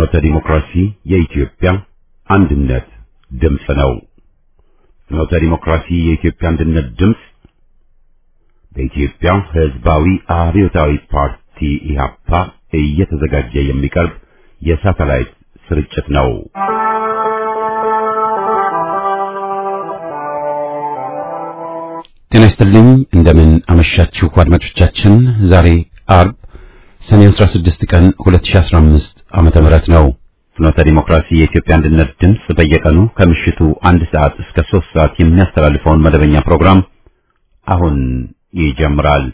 ፍኖተ ዲሞክራሲ የኢትዮጵያ አንድነት ድምፅ ነው። ፍኖተ ዲሞክራሲ የኢትዮጵያ አንድነት ድምፅ በኢትዮጵያ ሕዝባዊ አብዮታዊ ፓርቲ ኢህአፓ እየተዘጋጀ የሚቀርብ የሳተላይት ስርጭት ነው። ጤና ይስጥልኝ። እንደምን አመሻችሁ አድማጮቻችን። ዛሬ አርብ ሰኔ 16 ቀን 2015 ዓመተ ምህረት ነው። ፍኖተ ዲሞክራሲ የኢትዮጵያ አንድነት ድምፅ በየቀኑ ከምሽቱ አንድ ሰዓት እስከ ሶስት ሰዓት የሚያስተላልፈውን መደበኛ ፕሮግራም አሁን ይጀምራል።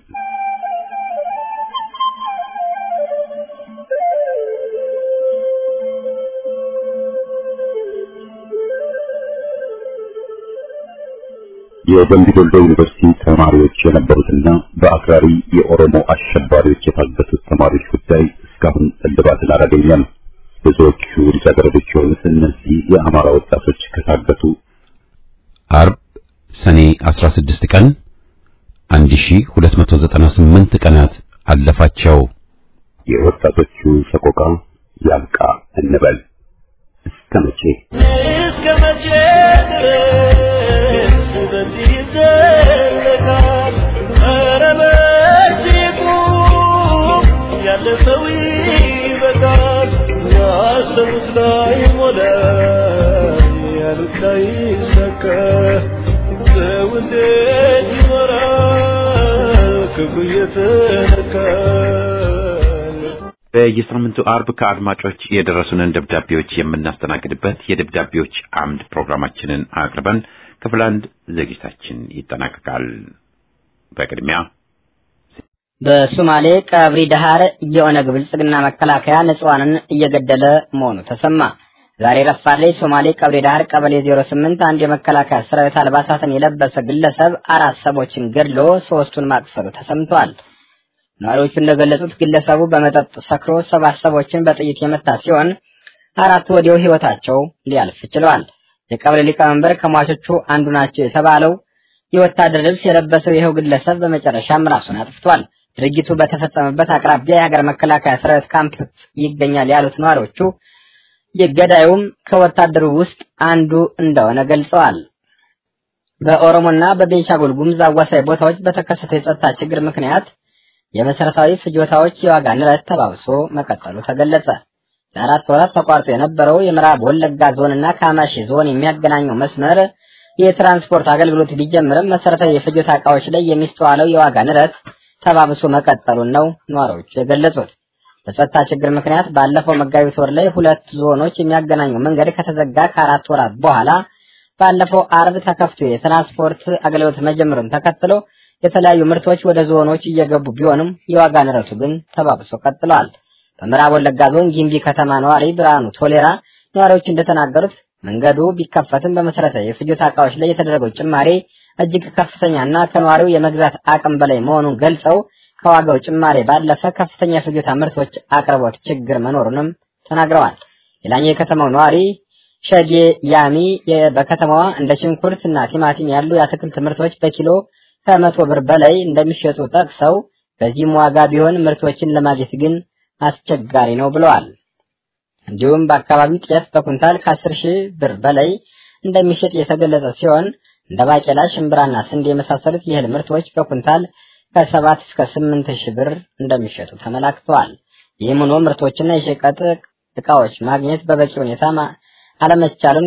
የደምቢ ዶሎ ዩኒቨርሲቲ ተማሪዎች የነበሩትና በአክራሪ የኦሮሞ አሸባሪዎች የታገቱት ተማሪዎች ጉዳይ እስካሁን እልባትን አላገኘም። ብዙዎቹ ልጃገረዶች የሆኑት እነዚህ የአማራ ወጣቶች ከታገቱ አርብ ሰኔ 16 ቀን 1298 ቀናት አለፋቸው። የወጣቶቹ ሰቆቃ ያብቃ እንበል። እስከ መቼ እስከ መቼ ድረስ በዚህ ይዘለቃል? ኧረ በዚህ ቁም፣ ያለፈው ይበቃል። ያሰቡት ላይ ሞላ፣ ያሉት ላይ ሰከ ሰው እንዴት ይኖራል ክፉ እየተነካ በየሳምንቱ አርብ ከአድማጮች የደረሱንን ደብዳቤዎች የምናስተናግድበት የደብዳቤዎች አምድ ፕሮግራማችንን አቅርበን ክፍል አንድ ዝግጅታችን ይጠናቀቃል። በቅድሚያ በሶማሌ ቀብሪ ዳሃር የኦነግ ብልጽግና መከላከያ ንጹሃንን እየገደለ መሆኑ ተሰማ። ዛሬ ረፋድ ላይ ሶማሌ ቀብሪ ዳሃር ቀበሌ 08 አንድ የመከላከያ ሰራዊት አልባሳትን የለበሰ ግለሰብ አራት ሰዎችን ገድሎ ሶስቱን ማቅሰሉ ተሰምቷል። ነዋሪዎቹ እንደገለጹት ግለሰቡ በመጠጥ ሰክሮ ሰባት ሰዎችን በጥይት የመታ ሲሆን አራቱ ወዲያው ህይወታቸው ሊያልፍ ችለዋል። የቀበሌ ሊቀመንበር ከሟቾቹ አንዱ ናቸው የተባለው የወታደር ልብስ የለበሰው ይኸው ግለሰብ በመጨረሻም ራሱን አጥፍቷል። ድርጊቱ በተፈጸመበት አቅራቢያ የሀገር መከላከያ ሰራዊት ካምፕ ይገኛል ያሉት ነዋሪዎቹ የገዳዩም ከወታደሩ ውስጥ አንዱ እንደሆነ ገልጸዋል። በኦሮሞና በቤንሻንጉል ጉሙዝ አዋሳኝ ቦታዎች በተከሰተው የጸጥታ ችግር ምክንያት የመሰረታዊ ፍጆታዎች የዋጋ ንረት ተባብሶ መቀጠሉ ተገለጸ። ለአራት ወራት ተቋርጦ የነበረው የምዕራብ ወለጋ ዞንና ካማሺ ዞን የሚያገናኘው መስመር የትራንስፖርት አገልግሎት ቢጀምርም መሰረታዊ የፍጆታ እቃዎች ላይ የሚስተዋለው የዋጋ ንረት ተባብሶ መቀጠሉን ነው ነዋሪዎቹ የገለጹት። በጸጥታ ችግር ምክንያት ባለፈው መጋቢት ወር ላይ ሁለት ዞኖች የሚያገናኘው መንገድ ከተዘጋ ከአራት ወራት በኋላ ባለፈው አርብ ተከፍቶ የትራንስፖርት አገልግሎት መጀመሩን ተከትሎ የተለያዩ ምርቶች ወደ ዞኖች እየገቡ ቢሆንም የዋጋ ንረቱ ግን ተባብሶ ቀጥሏል። በምዕራብ ወለጋ ዞን ጊምቢ ከተማ ነዋሪ ብርሃኑ ቶሌራ ነዋሪዎች እንደተናገሩት መንገዱ ቢከፈትም በመሰረታዊ የፍጆታ እቃዎች ላይ የተደረገው ጭማሬ እጅግ ከፍተኛና ከነዋሪው የመግዛት አቅም በላይ መሆኑን ገልጸው ከዋጋው ጭማሬ ባለፈ ከፍተኛ የፍጆታ ምርቶች አቅርቦት ችግር መኖሩንም ተናግረዋል። ሌላኛው የከተማው ነዋሪ ሸጌ ያሚ በከተማዋ እንደ ሽንኩርት እና ቲማቲም ያሉ የአትክልት ምርቶች በኪሎ ከመቶ ብር በላይ እንደሚሸጡ ጠቅሰው በዚህም ዋጋ ቢሆን ምርቶችን ለማግኘት ግን አስቸጋሪ ነው ብለዋል። እንዲሁም በአካባቢው ጤፍ በኩንታል ከአስር ሺህ ብር በላይ እንደሚሸጥ የተገለጸ ሲሆን እንደ ባቄላ፣ ሽምብራና ስንዴ የመሳሰሉት የእህል ምርቶች በኩንታል ከሰባት እስከ ስምንት ሺህ ብር እንደሚሸጡ ተመላክተዋል። ይህም ሆኖ ምርቶችና የሸቀጥ እቃዎች ማግኘት በበቂ ሁኔታ አለመቻሉን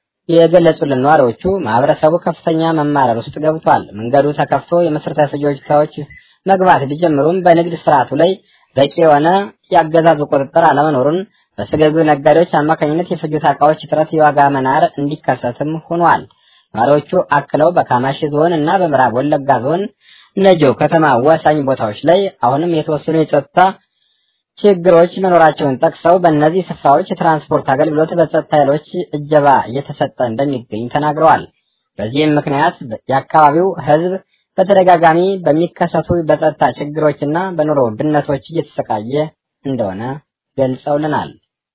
የገለጹልን ነዋሪዎቹ ማህበረሰቡ ከፍተኛ መማረር ውስጥ ገብቷል። መንገዱ ተከፍቶ የመሰረታዊ ፍጆታዎች መግባት ቢጀምሩም በንግድ ስርዓቱ ላይ በቂ የሆነ የአገዛዙ ቁጥጥር አለመኖሩን በስግብግብ ነጋዴዎች አማካኝነት የፍጆታ እቃዎች እጥረት የዋጋ መናር እንዲከሰትም ሆኗል። ነዋሪዎቹ አክለው በካማሺ ዞን እና በምዕራብ ወለጋ ዞን ነጆ ከተማ አዋሳኝ ቦታዎች ላይ አሁንም የተወሰኑ የጸጥታ ችግሮች መኖራቸውን ጠቅሰው በእነዚህ ስፍራዎች የትራንስፖርት አገልግሎት በጸጥታ ኃይሎች እጀባ እየተሰጠ እንደሚገኝ ተናግረዋል። በዚህም ምክንያት የአካባቢው ሕዝብ በተደጋጋሚ በሚከሰቱ በጸጥታ ችግሮችና በኑሮ ውድነቶች እየተሰቃየ እንደሆነ ገልጸውልናል።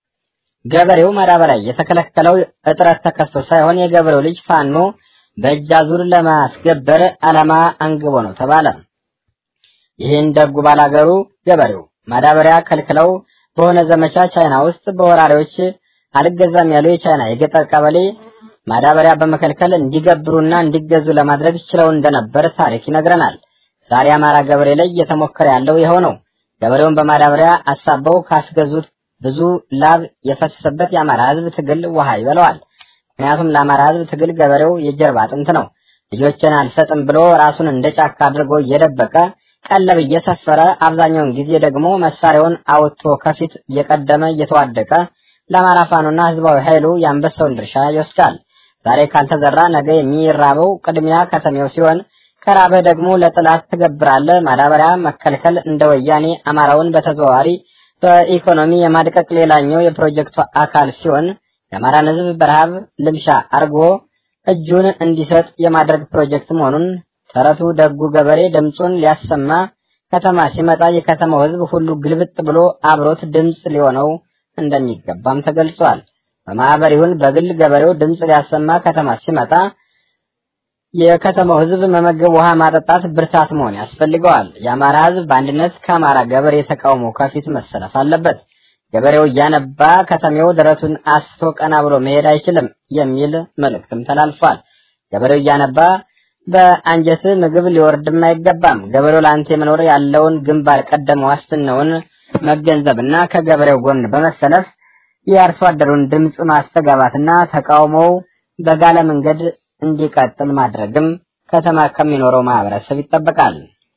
ገበሬው ማዳበሪያ የተከለከለው እጥረት ተከስቶ ሳይሆን የገበሬው ልጅ ፋኖ በእጅ አዙር ለማስገበር ዓላማ አንግቦ ነው ተባለ። ይህን ደጉ ባላገሩ ገበሬው ማዳበሪያ ከልክለው በሆነ ዘመቻ ቻይና ውስጥ በወራሪዎች አልገዛም ያሉ የቻይና የገጠር ቀበሌ ማዳበሪያ በመከልከል እንዲገብሩና እንዲገዙ ለማድረግ ችለው እንደነበር ታሪክ ይነግረናል። ዛሬ አማራ ገበሬ ላይ እየተሞከረ ያለው ይኸው ነው። ገበሬውን በማዳበሪያ አሳበው ካስገዙት ብዙ ላብ የፈሰሰበት የአማራ ሕዝብ ትግል ውሃ ይበለዋል። ምክንያቱም ለአማራ ሕዝብ ትግል ገበሬው የጀርባ አጥንት ነው። ልጆችን አልሰጥም ብሎ ራሱን እንደ ጫካ አድርጎ እየደበቀ ቀለብ እየሰፈረ አብዛኛውን ጊዜ ደግሞ መሳሪያውን አውጥቶ ከፊት እየቀደመ እየተዋደቀ ለአማራ ፋኖና ህዝባዊ ኃይሉ የአንበሳውን ድርሻ ይወስዳል። ዛሬ ካልተዘራ ነገ የሚራበው ቅድሚያ ከተሜው ሲሆን ከራበህ ደግሞ ለጥላት ትገብራለህ። ማዳበሪያ መከልከል እንደ ወያኔ አማራውን በተዘዋዋሪ በኢኮኖሚ የማድቀቅ ሌላኛው የፕሮጀክቱ አካል ሲሆን የአማራን ህዝብ በረሃብ ልምሻ አርጎ እጁን እንዲሰጥ የማድረግ ፕሮጀክት መሆኑን ተረቱ ደጉ ገበሬ ድምፁን ሊያሰማ ከተማ ሲመጣ የከተማው ህዝብ ሁሉ ግልብጥ ብሎ አብሮት ድምፅ ሊሆነው እንደሚገባም ተገልጿል። በማህበር ይሁን በግል ገበሬው ድምፅ ሊያሰማ ከተማ ሲመጣ የከተማው ህዝብ መመገብ፣ ውሃ ማጠጣት ብርታት መሆን ያስፈልገዋል። የአማራ ህዝብ በአንድነት ከአማራ ገበሬ ተቃውሞ ከፊት መሰለፍ አለበት። ገበሬው እያነባ ከተሜው ደረቱን አስቶ ቀና ብሎ መሄድ አይችልም የሚል መልእክትም ተላልፏል። ገበሬው እያነባ በአንጀት ምግብ ሊወርድም አይገባም። ገበሬው ለአንተ መኖር ያለውን ግንባር ቀደም ዋስትናውን መገንዘብና ከገበሬው ጎን በመሰለፍ የአርሶ አደሩን ድምፅ ማስተጋባትና ተቃውሞው በጋለ መንገድ እንዲቀጥል ማድረግም ከተማ ከሚኖረው ማህበረሰብ ይጠበቃል።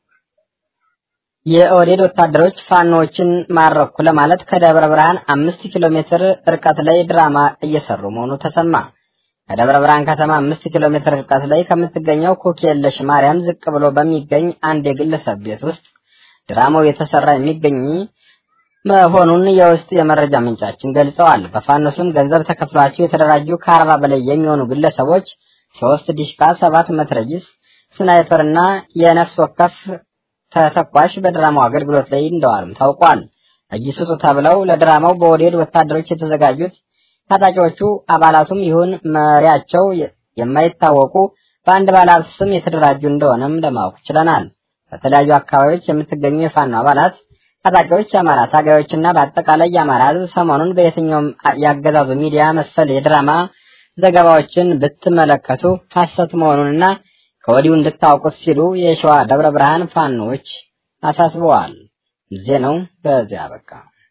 የኦህዴድ ወታደሮች ፋኖዎችን ማረኩ ለማለት ከደብረ ብርሃን አምስት ኪሎ ሜትር ርቀት ላይ ድራማ እየሰሩ መሆኑ ተሰማ። ከደብረ ብርሃን ከተማ አምስት ኪሎ ሜትር ርቀት ላይ ከምትገኘው ኮኬለሽ ማርያም ዝቅ ብሎ በሚገኝ አንድ የግለሰብ ቤት ውስጥ ድራማው የተሰራ የሚገኝ መሆኑን የውስጥ የመረጃ ምንጫችን ገልጸዋል። በፋኖ ስም ገንዘብ ተከፍሏቸው የተደራጁ ከአርባ በላይ የሚሆኑ ግለሰቦች ሶስት ዲሽቃ፣ ሰባት መትረጊስ፣ ስናይፐር እና የነፍስ ወከፍ ተተኳሽ በድራማው አገልግሎት ላይ እንደዋሉም ታውቋል። እጅ ስጡ ተብለው ለድራማው በወዴድ ወታደሮች የተዘጋጁት ታጣቂዎቹ አባላቱም ይሁን መሪያቸው የማይታወቁ በአንድ ባለሀብት ስም የተደራጁ እንደሆነም ለማወቅ ችለናል። በተለያዩ አካባቢዎች የምትገኙ የፋኖ አባላት ታጣቂዎች፣ የአማራ ታጋዮችና በአጠቃላይ የአማራ ሕዝብ ሰሞኑን በየትኛውም ያገዛዙ ሚዲያ መሰል የድራማ ዘገባዎችን ብትመለከቱ ሐሰት መሆኑንና ከወዲሁ እንድታውቁት ሲሉ የሸዋ ደብረ ብርሃን ፋኖች አሳስበዋል። ዜናው በዚያ በቃ።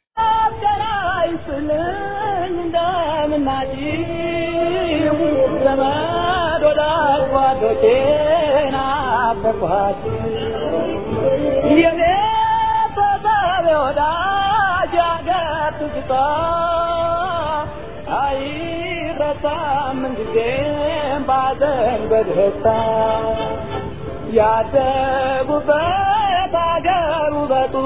አይረሳም ጊዜም ባዘን በደስታ ያደጉበት አገር ውበቱ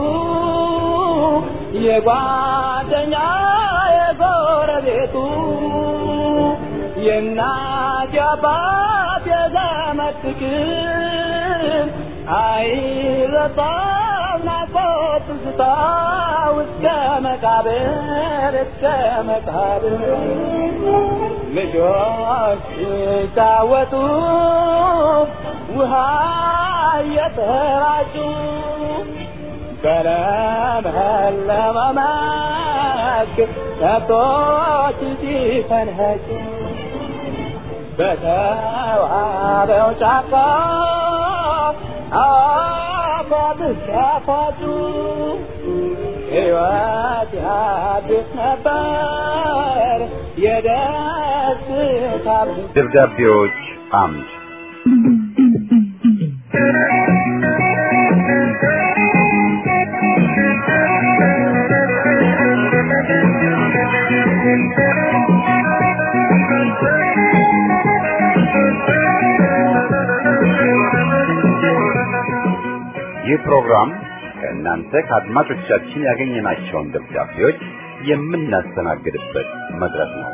የጓደኛ የጎረቤቱ የእናት የአባት የዘመድ ፍቅር አይረሳም ናፍቆት ትዝታ እስከ መቃብር እስከ መቃብር ልጆች ሲጫወቱ ውሃ እየተራጩ በለመለመ መስክ ከብቶች ሲፈንኸጩ በተዋበው ጫካ አፏት ሲያፏጩ ሕይወት ያድስ ነበር የደስታ ደብዳቤዎች አምድ ይህ ፕሮግራም ከእናንተ ከአድማጮቻችን ያገኘናቸውን ደብዳቤዎች የምናስተናግድበት መድረክ ነው።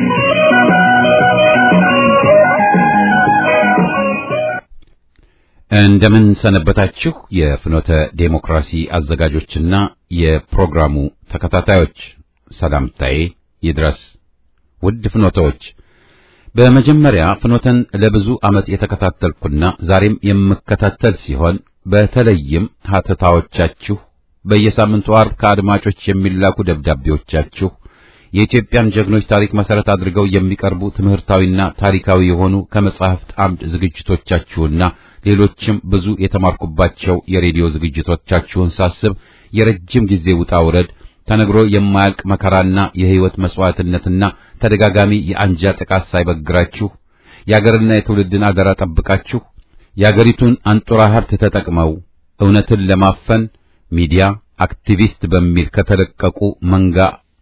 እንደምን ሰነበታችሁ የፍኖተ ዴሞክራሲ አዘጋጆችና የፕሮግራሙ ተከታታዮች ሰላምታዬ ይድረስ። ውድ ፍኖተዎች፣ በመጀመሪያ ፍኖተን ለብዙ ዓመት የተከታተልኩና ዛሬም የምከታተል ሲሆን በተለይም ሀተታዎቻችሁ በየሳምንቱ አርብ ከአድማጮች የሚላኩ ደብዳቤዎቻችሁ የኢትዮጵያን ጀግኖች ታሪክ መሰረት አድርገው የሚቀርቡ ትምህርታዊና ታሪካዊ የሆኑ ከመጻሕፍት አምድ ዝግጅቶቻችሁና ሌሎችም ብዙ የተማርኩባቸው የሬዲዮ ዝግጅቶቻችሁን ሳስብ የረጅም ጊዜ ውጣ ውረድ ተነግሮ የማያልቅ መከራና የሕይወት መስዋዕትነትና ተደጋጋሚ የአንጃ ጥቃት ሳይበግራችሁ የአገርና የትውልድን አደራ ጠብቃችሁ የአገሪቱን አንጡራ ሀብት ተጠቅመው እውነትን ለማፈን ሚዲያ አክቲቪስት በሚል ከተለቀቁ መንጋ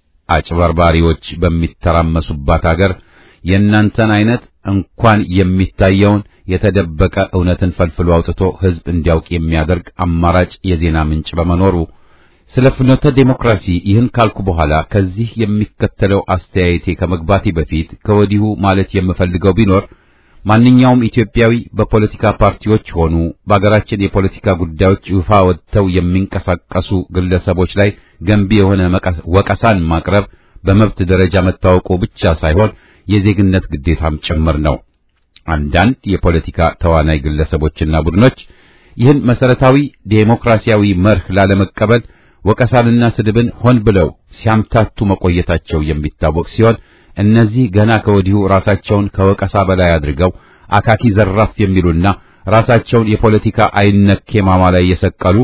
አጭበርባሪዎች በሚተራመሱባት አገር የእናንተን አይነት እንኳን የሚታየውን የተደበቀ እውነትን ፈልፍሎ አውጥቶ ሕዝብ እንዲያውቅ የሚያደርግ አማራጭ የዜና ምንጭ በመኖሩ ስለ ፍኖተ ዴሞክራሲ ይህን ካልኩ በኋላ ከዚህ የሚከተለው አስተያየቴ ከመግባቴ በፊት ከወዲሁ ማለት የምፈልገው ቢኖር ማንኛውም ኢትዮጵያዊ በፖለቲካ ፓርቲዎች ሆኑ በአገራችን የፖለቲካ ጉዳዮች ይፋ ወጥተው የሚንቀሳቀሱ ግለሰቦች ላይ ገንቢ የሆነ ወቀሳን ማቅረብ በመብት ደረጃ መታወቁ ብቻ ሳይሆን የዜግነት ግዴታም ጭምር ነው። አንዳንድ የፖለቲካ ተዋናይ ግለሰቦችና ቡድኖች ይህን መሰረታዊ ዴሞክራሲያዊ መርህ ላለመቀበል ወቀሳንና ስድብን ሆን ብለው ሲያምታቱ መቆየታቸው የሚታወቅ ሲሆን እነዚህ ገና ከወዲሁ ራሳቸውን ከወቀሳ በላይ አድርገው አካኪ ዘራፍ የሚሉና ራሳቸውን የፖለቲካ አይነኬ ማማ ላይ የሰቀሉ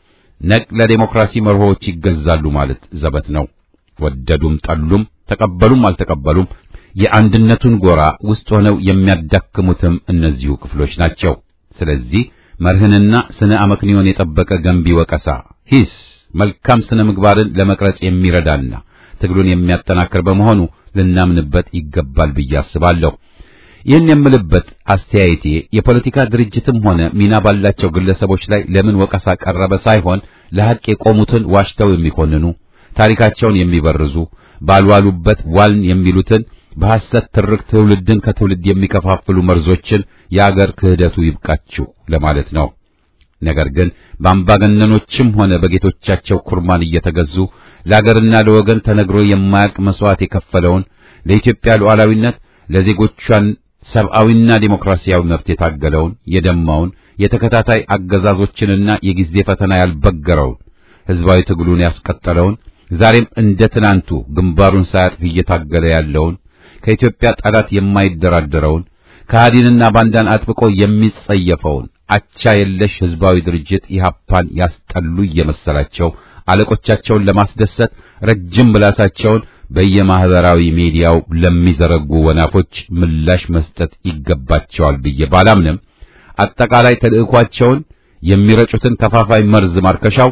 ነቅ ለዴሞክራሲ መርሆዎች ይገዛሉ ማለት ዘበት ነው። ወደዱም ጠሉም፣ ተቀበሉም አልተቀበሉም የአንድነቱን ጎራ ውስጥ ሆነው የሚያዳክሙትም እነዚሁ ክፍሎች ናቸው። ስለዚህ መርህንና ስነ አመክንዮን የጠበቀ ገንቢ ወቀሳ ሂስ መልካም ስነ ምግባርን ለመቅረጽ የሚረዳና ትግሉን የሚያጠናክር በመሆኑ ልናምንበት ይገባል ብዬ አስባለሁ። ይህን የምልበት አስተያየቴ የፖለቲካ ድርጅትም ሆነ ሚና ባላቸው ግለሰቦች ላይ ለምን ወቀሳ ቀረበ ሳይሆን ለሐቅ የቆሙትን ዋሽተው የሚኮንኑ ታሪካቸውን የሚበርዙ ባልዋሉበት ዋልን የሚሉትን በሐሰት ትርክ ትውልድን ከትውልድ የሚከፋፍሉ መርዞችን የአገር ክህደቱ ይብቃችሁ ለማለት ነው። ነገር ግን በአምባገነኖችም ሆነ በጌቶቻቸው ኩርማን እየተገዙ ለአገርና ለወገን ተነግሮ የማያልቅ መስዋዕት የከፈለውን ለኢትዮጵያ ሉዓላዊነት ለዜጎቿን ሰብአዊና ዴሞክራሲያዊ መብት የታገለውን የደማውን የተከታታይ አገዛዞችንና የጊዜ ፈተና ያልበገረውን ሕዝባዊ ትግሉን ያስቀጠለውን ዛሬም እንደ ትናንቱ ግንባሩን ሳያጥፍ እየታገለ ያለውን ከኢትዮጵያ ጠላት የማይደራደረውን ከሃዲንና ባንዳን አጥብቆ የሚጸየፈውን አቻ የለሽ ሕዝባዊ ድርጅት ኢህአፓን ያስጠሉ እየመሰላቸው አለቆቻቸውን ለማስደሰት ረጅም ምላሳቸውን በየማህበራዊ ሚዲያው ለሚዘረጉ ወናፎች ምላሽ መስጠት ይገባቸዋል ብዬ ባላምንም አጠቃላይ ተልዕኳቸውን የሚረጩትን ከፋፋይ መርዝ ማርከሻው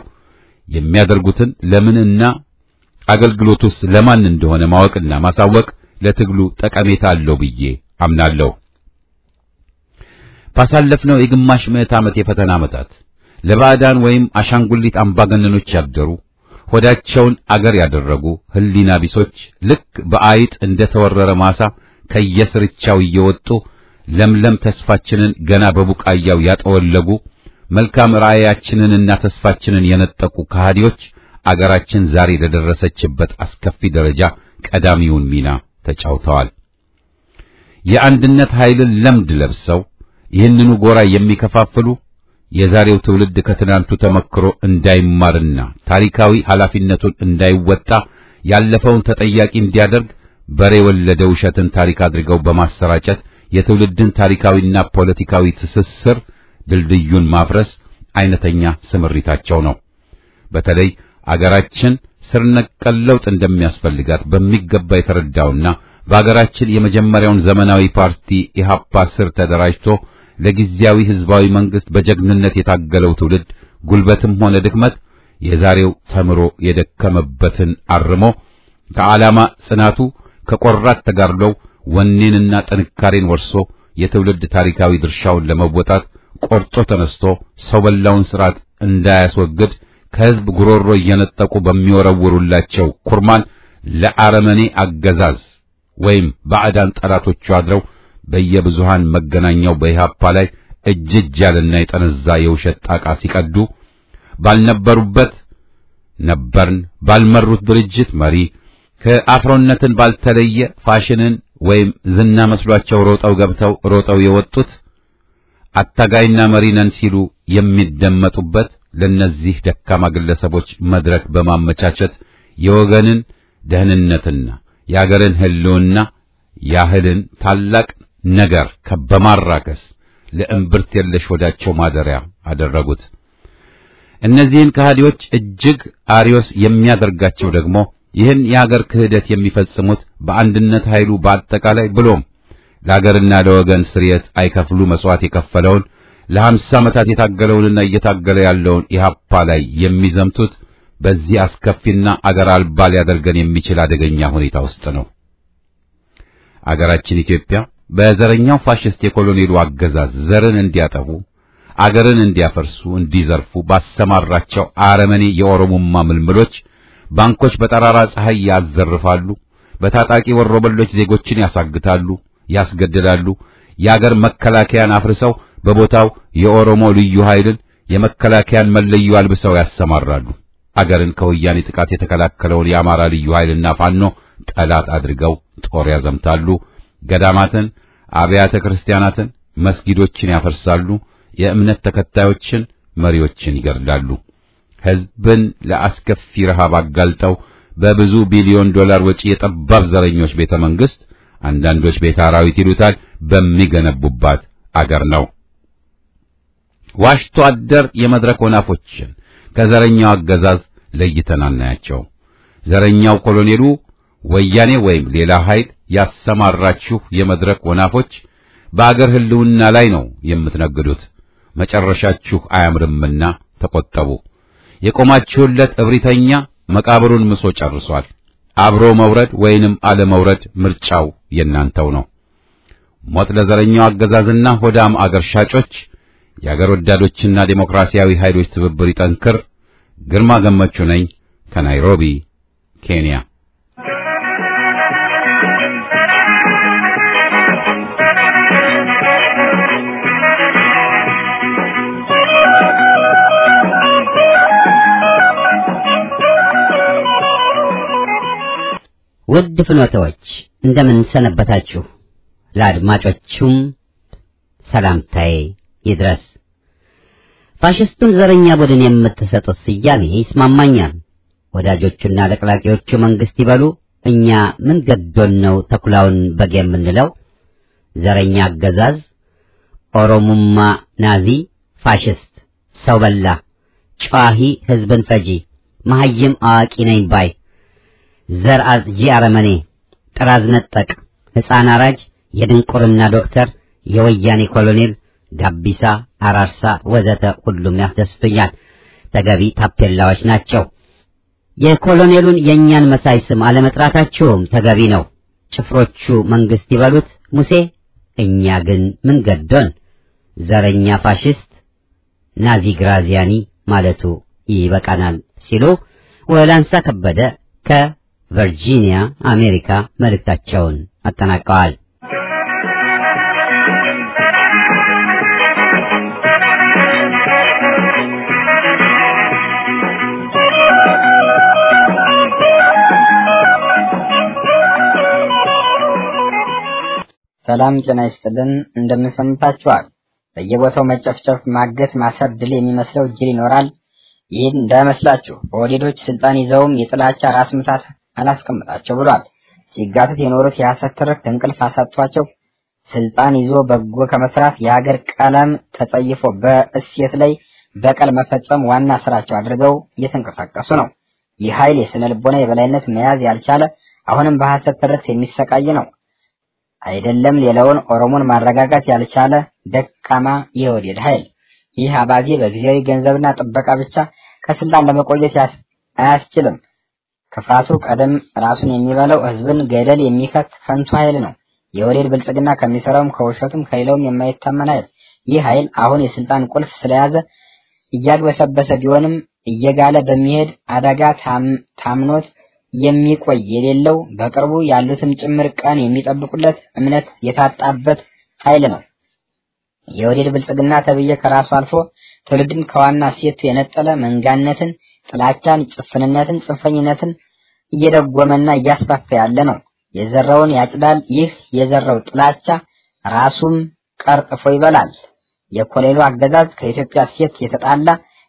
የሚያደርጉትን ለምንና አገልግሎቱስ ለማን እንደሆነ ማወቅና ማሳወቅ ለትግሉ ጠቀሜታ አለው ብዬ አምናለሁ። ባሳለፍነው የግማሽ ምዕት ዓመት የፈተና ዓመታት ለባዕዳን ወይም አሻንጉሊት አምባገነኖች ያደሩ ሆዳቸውን አገር ያደረጉ ህሊና ቢሶች ልክ በአይጥ እንደ ተወረረ ማሳ ከየስርቻው እየወጡ ለምለም ተስፋችንን ገና በቡቃያው ያጠወለጉ መልካም ራእያችንንና ተስፋችንን የነጠቁ ከሃዲዎች አገራችን ዛሬ ለደረሰችበት አስከፊ ደረጃ ቀዳሚውን ሚና ተጫውተዋል። የአንድነት ኃይልን ለምድ ለብሰው ይህንኑ ጎራ የሚከፋፍሉ የዛሬው ትውልድ ከትናንቱ ተመክሮ እንዳይማርና ታሪካዊ ኃላፊነቱን እንዳይወጣ ያለፈውን ተጠያቂ እንዲያደርግ በሬ ወለደ ውሸትን ታሪክ አድርገው በማሰራጨት የትውልድን ታሪካዊና ፖለቲካዊ ትስስር ድልድዩን ማፍረስ አይነተኛ ስምሪታቸው ነው። በተለይ አገራችን ስር ነቀል ለውጥ እንደሚያስፈልጋት በሚገባ የተረዳውና በአገራችን የመጀመሪያውን ዘመናዊ ፓርቲ ኢህአፓ ስር ተደራጅቶ ለጊዜያዊ ህዝባዊ መንግስት በጀግንነት የታገለው ትውልድ ጉልበትም ሆነ ድክመት የዛሬው ተምሮ የደከመበትን አርሞ ከዓላማ ጽናቱ ከቆራት ተጋድሎው ወኔንና ጥንካሬን ወርሶ የትውልድ ታሪካዊ ድርሻውን ለመወጣት ቆርጦ ተነስቶ ሰው በላውን ስርዓት እንዳያስወግድ ከህዝብ ጉሮሮ እየነጠቁ በሚወረውሩላቸው ኩርማን ለአረመኔ አገዛዝ ወይም ባዕዳን ጠላቶቹ አድረው በየብዙሃን መገናኛው በኢህአፓ ላይ እጅ እጅ ያለና የጠነዛ የውሸት ጣቃ ሲቀዱ ባልነበሩበት ነበርን ባልመሩት ድርጅት መሪ ከአፍሮነትን ባልተለየ ፋሽንን ወይም ዝና መስሏቸው ሮጠው ገብተው ሮጠው የወጡት አታጋይና መሪ ነን ሲሉ የሚደመጡበት ለነዚህ ደካማ ግለሰቦች መድረክ በማመቻቸት የወገንን ደህንነትና የአገርን ሕልውና ያህልን ታላቅ ነገር በማራከስ ለእምብርት የለሽ ወዳቸው ማደሪያ አደረጉት። እነዚህን ከሃዲዎች እጅግ አሪዮስ የሚያደርጋቸው ደግሞ ይህን የአገር ክህደት የሚፈጽሙት በአንድነት ኃይሉ በአጠቃላይ ብሎም ለአገርና ለወገን ስርየት አይከፍሉ መስዋዕት የከፈለውን ለሀምሳ ዓመታት የታገለውንና እየታገለ ያለውን ኢህአፓ ላይ የሚዘምቱት በዚህ አስከፊና አገር አልባ ሊያደርገን የሚችል አደገኛ ሁኔታ ውስጥ ነው። አገራችን ኢትዮጵያ በዘረኛው ፋሽስት የኮሎኔሉ አገዛዝ ዘርን እንዲያጠፉ አገርን እንዲያፈርሱ፣ እንዲዘርፉ ባሰማራቸው አረመኔ የኦሮሞማ ምልምሎች ባንኮች በጠራራ ፀሐይ ያዘርፋሉ፣ በታጣቂ ወሮበሎች ዜጎችን ያሳግታሉ፣ ያስገድላሉ። የአገር መከላከያን አፍርሰው በቦታው የኦሮሞ ልዩ ኃይልን የመከላከያን መለዮ አልብሰው ያሰማራሉ። አገርን ከወያኔ ጥቃት የተከላከለውን የአማራ ልዩ ኃይልና ፋኖ ጠላት አድርገው ጦር ያዘምታሉ። ገዳማትን፣ አብያተ ክርስቲያናትን፣ መስጊዶችን ያፈርሳሉ። የእምነት ተከታዮችን፣ መሪዎችን ይገድላሉ። ሕዝብን ለአስከፊ ረሃብ አጋልጠው በብዙ ቢሊዮን ዶላር ወጪ የጠባብ ዘረኞች ቤተ መንግስት አንዳንዶች ቤተ አራዊት ይሉታል በሚገነቡባት አገር ነው። ዋሽቶ አደር የመድረክ ወናፎችን ከዘረኛው አገዛዝ ለይተን አናያቸው። ዘረኛው ኮሎኔሉ ወያኔ ወይም ሌላ ኃይል ያሰማራችሁ የመድረክ ወናፎች በአገር ሕልውና ላይ ነው የምትነግዱት። መጨረሻችሁ አያምርምና ተቆጠቡ። የቆማችሁለት እብሪተኛ መቃብሩን ምሶ ጨርሷል። አብሮ መውረድ ወይንም አለመውረድ ምርጫው የናንተው ነው። ሞት ለዘረኛው አገዛዝና ሆዳም አገር ሻጮች። የአገር ወዳዶችና ዴሞክራሲያዊ ኃይሎች ትብብር ይጠንክር። ግርማ ገመቹ ነኝ ከናይሮቢ ኬንያ። ውድ ፍኖተዎች እንደምን ሰነበታችሁ? ለአድማጮቹም ሰላምታዬ ይድረስ። ፋሽስቱን ዘረኛ ቡድን የምትሰጡት ስያሜ ይስማማኛል። ወዳጆቹና ለቅላቂዎቹ መንግስት ይበሉ፣ እኛ ምን ገዶን ነው ተኩላውን በግ የምንለው? ዘረኛ አገዛዝ፣ ኦሮሙማ፣ ናዚ፣ ፋሽስት፣ ሰው በላ፣ ጨዋሂ፣ ህዝብን ፈጂ፣ መሐይም አዋቂ ነኝ ባይ ዘር አጽጂ አረመኔ፣ ጥራዝ ነጠቅ፣ ሕፃን አራጅ፣ የድንቁርና ዶክተር፣ የወያኔ ኮሎኔል፣ ጋቢሳ፣ አራርሳ ወዘተ ሁሉም ያስደስቱኛል። ተገቢ ታፔላዎች ናቸው። የኮሎኔሉን የእኛን መሳይ ስም አለመጥራታቸውም ተገቢ ነው። ጭፍሮቹ መንግስት ይበሉት ሙሴ፣ እኛ ግን ምን ገዶን? ዘረኛ ፋሽስት ናዚ ግራዚያኒ ማለቱ ይበቃናል ሲሉ ወላንሳ ከበደ ከቨርጂኒያ አሜሪካ መልእክታቸውን አጠናቀዋል። ሰላም ጤና ይስጥልን። እንደምንሰምታችኋል። በየቦታው መጨፍጨፍ፣ ማገት፣ ማሰር ድል የሚመስለው ጅል ይኖራል። ይህን እንዳይመስላችሁ በወዴዶች ስልጣን ይዘውም የጥላቻ ራስ ምታት አላስቀምጣቸው ብሏል። ሲጋቱት የኖሩት የሐሰት ትርክት እንቅልፍ አሳጥቷቸው ስልጣን ይዞ በጎ ከመስራት የሀገር ቀለም ተጸይፎ በእሴት ላይ በቀል መፈጸም ዋና ስራቸው አድርገው እየተንቀሳቀሱ ነው። ይህ ኃይል የስነ ልቦና የበላይነት መያዝ ያልቻለ አሁንም በሐሰት ትርክት የሚሰቃይ ነው። አይደለም ሌላውን ኦሮሞን ማረጋጋት ያልቻለ ደካማ የወዴድ ኃይል ይህ አባዜ በጊዜያዊ ገንዘብና ጥበቃ ብቻ ከስልጣን ለመቆየት አያስችልም። ክፋቱ ቀደም ራሱን የሚበላው ህዝብን ገደል የሚከት ከንቱ ኃይል ነው። የወዴድ ብልጽግና ከሚሰራውም ከውሸቱም ከሌላውም የማይታመን ኃይል። ይህ ኃይል አሁን የስልጣን ቁልፍ ስለያዘ እያግበሰበሰ ቢሆንም እየጋለ በሚሄድ አደጋ ታምኖት የሚቆይ የሌለው በቅርቡ ያሉትም ጭምር ቀን የሚጠብቁለት እምነት የታጣበት ኃይል ነው። የወዴድ ብልጽግና ተብዬ ከራሱ አልፎ ትውልድን ከዋና ሴቱ የነጠለ መንጋነትን፣ ጥላቻን፣ ጭፍንነትን፣ ጽንፈኝነትን እየደጎመና እያስፋፋ ያለ ነው። የዘራውን ያጭዳል። ይህ የዘራው ጥላቻ ራሱም ቀርጥፎ ይበላል። የኮሌሉ አገዛዝ ከኢትዮጵያ ሴት የተጣላ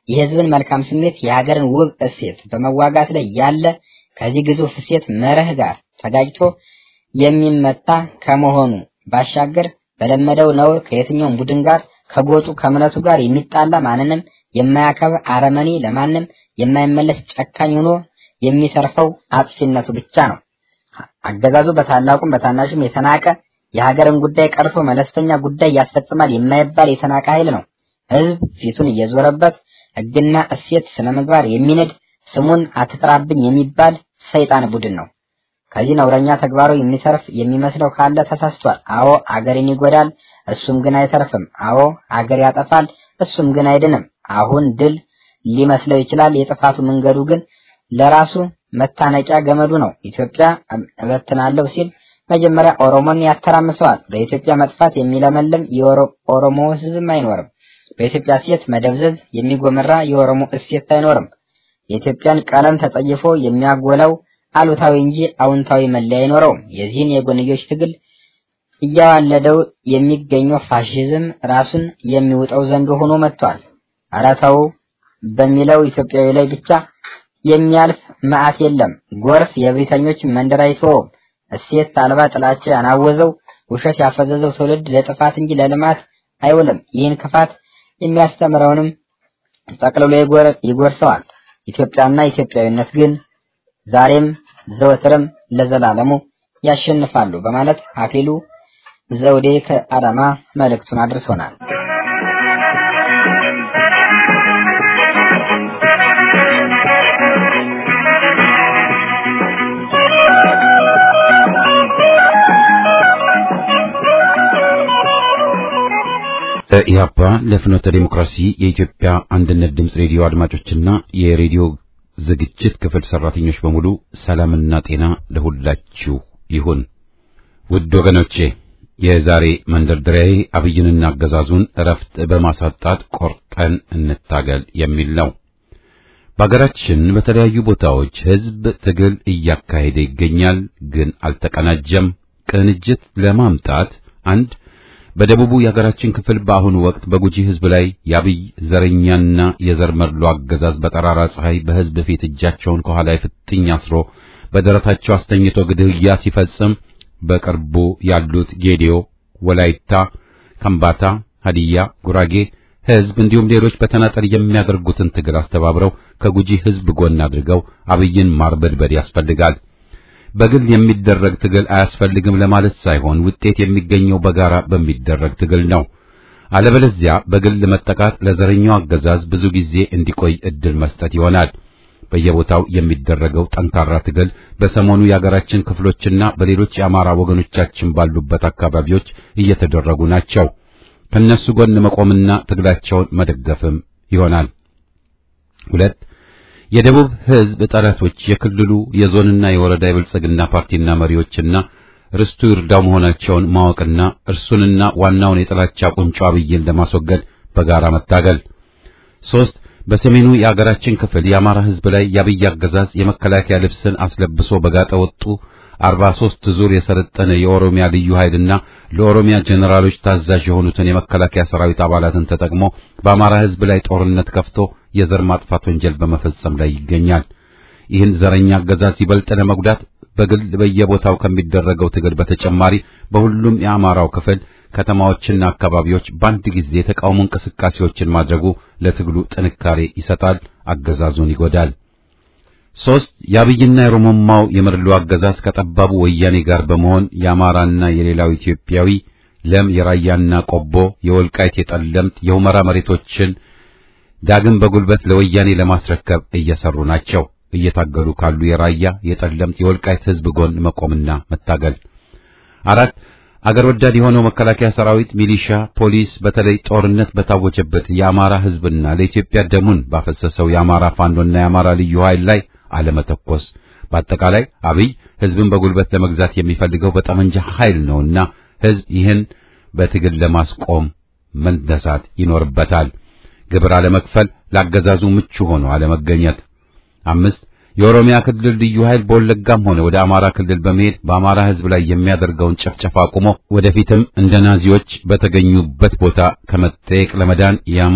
የህዝብን መልካም ስሜት የሀገርን ውብ እሴት በመዋጋት ላይ ያለ ከዚህ ግዙፍ እሴት መርህ ጋር ተጋጭቶ የሚመታ ከመሆኑ ባሻገር በለመደው ነውር ከየትኛውም ቡድን ጋር ከጎጡ ከእምነቱ ጋር የሚጣላ ማንንም የማያከብር አረመኔ ለማንም የማይመለስ ጨካኝ ሆኖ የሚሰርፈው አጥፊነቱ ብቻ ነው። አገዛዙ በታላቁም በታናሹም የተናቀ የሀገርን ጉዳይ ቀርቶ መለስተኛ ጉዳይ ያስፈጽማል የማይባል የተናቀ ኃይል ነው። ህዝብ ፊቱን እየዞረበት ህግና እሴት ስነ ምግባር የሚንድ ስሙን አትጥራብኝ የሚባል ሰይጣን ቡድን ነው። ከዚህ ነውረኛ ተግባሩ የሚሰርፍ የሚመስለው ካለ ተሳስቷል። አዎ አገርን ይጎዳል፣ እሱም ግን አይተርፍም። አዎ አገር ያጠፋል፣ እሱም ግን አይድንም። አሁን ድል ሊመስለው ይችላል። የጥፋቱ መንገዱ ግን ለራሱ መታነቂያ ገመዱ ነው። ኢትዮጵያ እበትናለሁ ሲል መጀመሪያ ኦሮሞን ያተራምሰዋል። በኢትዮጵያ መጥፋት የሚለመልም የኦሮሞ ህዝብም አይኖርም። በኢትዮጵያ እሴት መደብዘዝ የሚጎመራ የኦሮሞ እሴት አይኖርም። የኢትዮጵያን ቀለም ተጸይፎ የሚያጎላው አሉታዊ እንጂ አውንታዊ መለያ አይኖረውም። የዚህን የጎንዮሽ ትግል እያዋለደው የሚገኘው ፋሽዝም ራሱን የሚውጠው ዘንዶ ሆኖ መጥቷል። ኧረ ተው በሚለው ኢትዮጵያዊ ላይ ብቻ የሚያልፍ መዓት የለም። ጎርፍ የብሪተኞች መንደር አይተወውም። እሴት አልባ ጥላቻ ያናወዘው ውሸት ያፈዘዘው ትውልድ ለጥፋት እንጂ ለልማት አይውልም። ይህን ክፋት የሚያስተምረውንም ጠቅልሎ ይጎርሰዋል። ኢትዮጵያና ኢትዮጵያዊነት ግን ዛሬም ዘወትርም ለዘላለሙ ያሸንፋሉ በማለት አክሊሉ ዘውዴ ከአዳማ መልእክቱን አድርሶናል። ኢህአፓ ለፍኖተ ዴሞክራሲ የኢትዮጵያ አንድነት ድምፅ ሬዲዮ አድማጮችና የሬዲዮ ዝግጅት ክፍል ሰራተኞች በሙሉ ሰላምና ጤና ለሁላችሁ ይሁን። ውድ ወገኖቼ የዛሬ መንደርደሪያዬ አብይንና አገዛዙን እረፍት በማሳጣት ቆርጠን እንታገል የሚል ነው። በአገራችን በተለያዩ ቦታዎች ህዝብ ትግል እያካሄደ ይገኛል፣ ግን አልተቀናጀም። ቅንጅት ለማምጣት አንድ በደቡቡ የሀገራችን ክፍል በአሁኑ ወቅት በጉጂ ህዝብ ላይ የአብይ ዘረኛና የዘር መድሎ አገዛዝ በጠራራ ፀሐይ በህዝብ ፊት እጃቸውን ከኋላ ፍጥኝ አስሮ በደረታቸው አስተኝቶ ግድያ ሲፈጽም በቅርቡ ያሉት ጌዲዮ፣ ወላይታ፣ ከምባታ፣ ሀዲያ፣ ጉራጌ ህዝብ እንዲሁም ሌሎች በተናጠል የሚያደርጉትን ትግል አስተባብረው ከጉጂ ህዝብ ጎን አድርገው አብይን ማርበድበድ ያስፈልጋል። በግል የሚደረግ ትግል አያስፈልግም ለማለት ሳይሆን ውጤት የሚገኘው በጋራ በሚደረግ ትግል ነው። አለበለዚያ በግል መጠቃት ለዘረኛው አገዛዝ ብዙ ጊዜ እንዲቆይ እድል መስጠት ይሆናል። በየቦታው የሚደረገው ጠንካራ ትግል በሰሞኑ የአገራችን ክፍሎችና በሌሎች የአማራ ወገኖቻችን ባሉበት አካባቢዎች እየተደረጉ ናቸው። ከነሱ ጎን መቆምና ትግላቸውን መደገፍም ይሆናል። ሁለት የደቡብ ህዝብ ጠላቶች የክልሉ የዞንና የወረዳ የብልጽግና ፓርቲና መሪዎችና ርስቱ ይርዳው መሆናቸውን ማወቅና እርሱንና ዋናውን የጥላቻ ቁንጮ አብይን ለማስወገድ በጋራ መታገል። ሶስት በሰሜኑ የአገራችን ክፍል የአማራ ህዝብ ላይ የአብይ አገዛዝ የመከላከያ ልብስን አስለብሶ በጋጠ ወጡ 43 ዙር የሰለጠነ የኦሮሚያ ልዩ ኃይልና ለኦሮሚያ ጀነራሎች ታዛዥ የሆኑትን የመከላከያ ሰራዊት አባላትን ተጠቅሞ በአማራ ህዝብ ላይ ጦርነት ከፍቶ የዘር ማጥፋት ወንጀል በመፈጸም ላይ ይገኛል። ይህን ዘረኛ አገዛዝ ይበልጥ ለመጉዳት በግል በየቦታው ከሚደረገው ትግል በተጨማሪ በሁሉም የአማራው ክፍል ከተማዎችና አካባቢዎች በአንድ ጊዜ የተቃውሞ እንቅስቃሴዎችን ማድረጉ ለትግሉ ጥንካሬ ይሰጣል፣ አገዛዙን ይጎዳል። ሶስት የአብይና የሮሞማው የመድሎ አገዛዝ ከጠባቡ ወያኔ ጋር በመሆን የአማራና የሌላው ኢትዮጵያዊ ለም የራያና ቆቦ የወልቃይት የጠለምት የሁመራ መሬቶችን ዳግም በጉልበት ለወያኔ ለማስረከብ እየሰሩ ናቸው። እየታገሉ ካሉ የራያ የጠለምት የወልቃይት ህዝብ ጎን መቆምና መታገል። አራት አገር ወዳድ የሆነው መከላከያ ሰራዊት፣ ሚሊሻ፣ ፖሊስ በተለይ ጦርነት በታወጀበት የአማራ ህዝብና ለኢትዮጵያ ደሙን ባፈሰሰው የአማራ ፋኖና የአማራ ልዩ ኃይል ላይ አለመተኮስ። በአጠቃላይ አብይ ህዝብን በጉልበት ለመግዛት የሚፈልገው በጠመንጃ ኃይል ነውና ህዝብ ይህን በትግል ለማስቆም መነሳት ይኖርበታል። ግብር አለመክፈል፣ ላገዛዙ ምቹ ሆኖ አለመገኘት። አምስት የኦሮሚያ ክልል ልዩ ኃይል በወለጋም ሆነ ወደ አማራ ክልል በመሄድ በአማራ ህዝብ ላይ የሚያደርገውን ጭፍጨፋ አቁሞ ወደፊትም እንደ ናዚዎች በተገኙበት ቦታ ከመጠየቅ ለመዳን የአማራ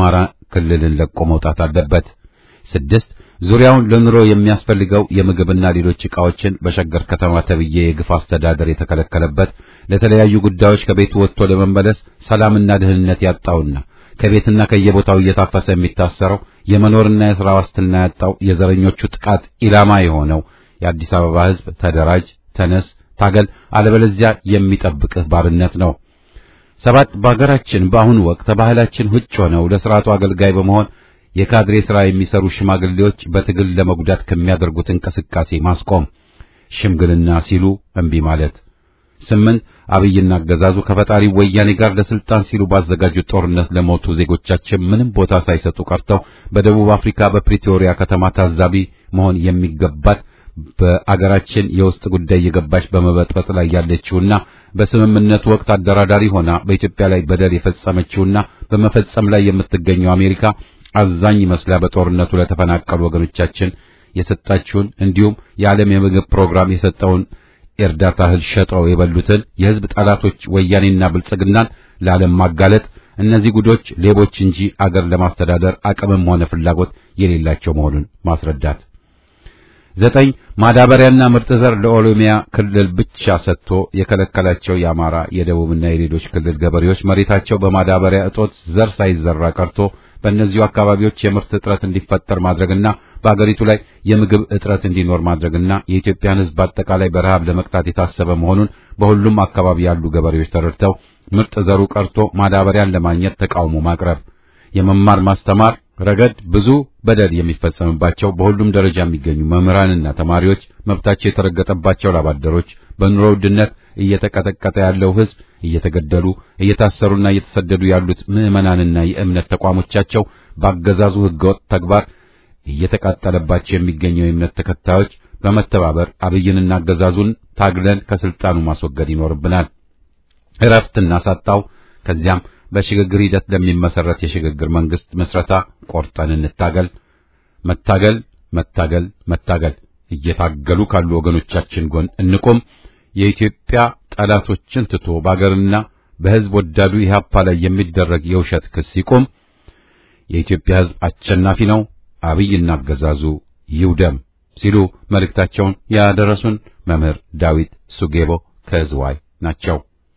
ክልልን ለቆ መውጣት አለበት። ስድስት ዙሪያውን ለኑሮ የሚያስፈልገው የምግብና ሌሎች ዕቃዎችን በሸገር ከተማ ተብዬ የግፍ አስተዳደር የተከለከለበት ለተለያዩ ጉዳዮች ከቤቱ ወጥቶ ለመመለስ ሰላምና ደህንነት ያጣውና ከቤትና ከየቦታው እየታፈሰ የሚታሰረው የመኖርና የሥራ ዋስትና ያጣው የዘረኞቹ ጥቃት ኢላማ የሆነው የአዲስ አበባ ሕዝብ ተደራጅ፣ ተነስ፣ ታገል፣ አለበለዚያ የሚጠብቅህ ባርነት ነው። ሰባት በአገራችን በአሁኑ ወቅት ባህላችን ውጭ ሆነው ለሥርዓቱ አገልጋይ በመሆን የካድሬ ሥራ የሚሰሩ ሽማግሌዎች በትግል ለመጉዳት ከሚያደርጉት እንቅስቃሴ ማስቆም፣ ሽምግልና ሲሉ እምቢ ማለት። ስምንት አብይና አገዛዙ ከፈጣሪ ወያኔ ጋር ለስልጣን ሲሉ ባዘጋጁት ጦርነት ለሞቱ ዜጎቻችን ምንም ቦታ ሳይሰጡ ቀርተው በደቡብ አፍሪካ በፕሪቶሪያ ከተማ ታዛቢ መሆን የሚገባት በአገራችን የውስጥ ጉዳይ የገባች በመበጥበጥ ላይ ያለችውና በስምምነቱ ወቅት አደራዳሪ ሆና በኢትዮጵያ ላይ በደል የፈጸመችውና በመፈጸም ላይ የምትገኘው አሜሪካ አዛኝ መስላ በጦርነቱ ለተፈናቀሉ ወገኖቻችን የሰጣችውን እንዲሁም የዓለም የምግብ ፕሮግራም የሰጠውን የእርዳታ እህል ሸጠው የበሉትን የሕዝብ ጠላቶች ወያኔና ብልጽግናን ለዓለም ማጋለጥ እነዚህ ጉዶች ሌቦች እንጂ አገር ለማስተዳደር አቅምም ሆነ ፍላጎት የሌላቸው መሆኑን ማስረዳት። ዘጠኝ ማዳበሪያና ምርጥ ዘር ለኦሮሚያ ክልል ብቻ ሰጥቶ የከለከላቸው የአማራ የደቡብና የሌሎች ክልል ገበሬዎች መሬታቸው በማዳበሪያ እጦት ዘር ሳይዘራ ቀርቶ በእነዚሁ አካባቢዎች የምርት እጥረት እንዲፈጠር ማድረግና በአገሪቱ ላይ የምግብ እጥረት እንዲኖር ማድረግና የኢትዮጵያን ሕዝብ አጠቃላይ በረሃብ ለመቅጣት የታሰበ መሆኑን በሁሉም አካባቢ ያሉ ገበሬዎች ተረድተው ምርጥ ዘሩ ቀርቶ ማዳበሪያን ለማግኘት ተቃውሞ ማቅረብ፣ የመማር ማስተማር ረገድ ብዙ በደል የሚፈጸምባቸው በሁሉም ደረጃ የሚገኙ መምህራንና ተማሪዎች፣ መብታቸው የተረገጠባቸው ላባደሮች፣ በኑሮ ውድነት እየተቀጠቀጠ ያለው ሕዝብ እየተገደሉ እየታሰሩና እየተሰደዱ ያሉት ምዕመናንና የእምነት ተቋሞቻቸው በአገዛዙ ሕገወጥ ተግባር እየተቃጠለባቸው የሚገኘው የእምነት ተከታዮች በመተባበር አብይንና አገዛዙን ታግለን ከስልጣኑ ማስወገድ ይኖርብናል። እረፍት እናሳጣው። ከዚያም በሽግግር ሂደት ለሚመሰረት የሽግግር መንግስት መስረታ ቆርጠን እንታገል። መታገል መታገል መታገል። እየታገሉ ካሉ ወገኖቻችን ጎን እንቁም። የኢትዮጵያ ጠላቶችን ትቶ በአገርና በሕዝብ ወዳዱ ኢህአፓ ላይ የሚደረግ የውሸት ክስ ይቁም። የኢትዮጵያ ሕዝብ አሸናፊ ነው። አብይና አገዛዙ ይውደም ሲሉ መልእክታቸውን ያደረሱን መምህር ዳዊት ሱጌቦ ከዝዋይ ናቸው።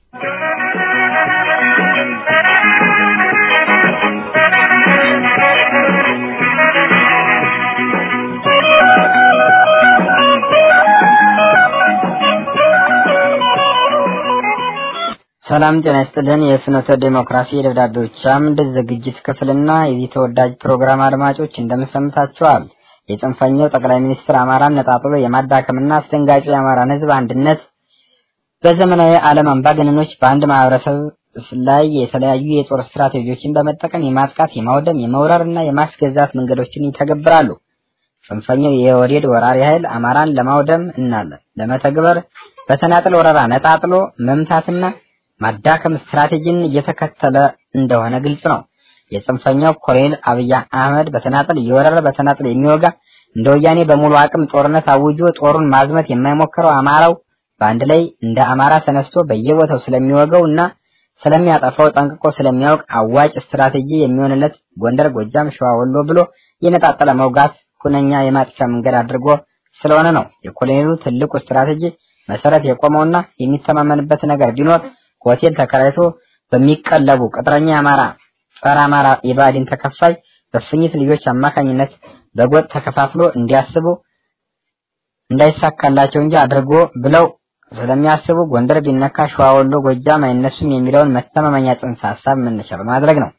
ሰላም ጤና ይስጥልን። የፍኖተ ዴሞክራሲ የደብዳቤዎች አምድ ዝግጅት ክፍልና የዚህ ተወዳጅ ፕሮግራም አድማጮች እንደምሰምታችኋል። የጽንፈኛው ጠቅላይ ሚኒስትር አማራን ነጣጥሎ የማዳከምና አስደንጋጩ የአማራን ሕዝብ አንድነት በዘመናዊ ዓለም አምባገነኖች በአንድ ማህበረሰብ ላይ የተለያዩ የጦር ስትራቴጂዎችን በመጠቀም የማጥቃት፣ የማውደም፣ የመውረር እና የማስገዛት መንገዶችን ይተገብራሉ። ጽንፈኛው የወዴድ ወራሪ ኃይል አማራን ለማውደም እና ለመተግበር በተናጥል ወረራ ነጣጥሎ መምታትና ማዳከም ስትራቴጂን እየተከተለ እንደሆነ ግልጽ ነው። የጽንፈኛው ኮሎኔል አብይ አህመድ በተናጥል እየወረረ በተናጥል የሚወጋ እንደ ወያኔ በሙሉ አቅም ጦርነት አውጆ ጦሩን ማዝመት የማይሞክረው አማራው በአንድ ላይ እንደ አማራ ተነስቶ በየቦታው ስለሚወገው እና ስለሚያጠፋው ጠንቅቆ ስለሚያውቅ አዋጭ ስትራቴጂ የሚሆንለት ጎንደር፣ ጎጃም፣ ሸዋ፣ ወሎ ብሎ የነጣጠለ መውጋት ሁነኛ የማጥፊያ መንገድ አድርጎ ስለሆነ ነው። የኮሎኔሉ ትልቁ ስትራቴጂ መሰረት የቆመውና የሚተማመንበት ነገር ቢኖር ሆቴል ተከራይቶ በሚቀለቡ ቅጥረኛ አማራ ጸረ አማራ የባዕድን ተከፋይ በፍኝት ልጆች አማካኝነት በጎጥ ተከፋፍሎ እንዲያስቡ እንዳይሳካላቸው እንጂ አድርጎ ብለው ስለሚያስቡ ጎንደር ቢነካ ሸዋ፣ ወሎ፣ ጎጃም አይነሱም የሚለውን መተማመኛ ጽንሰ ሀሳብ መነሻ በማድረግ ነው።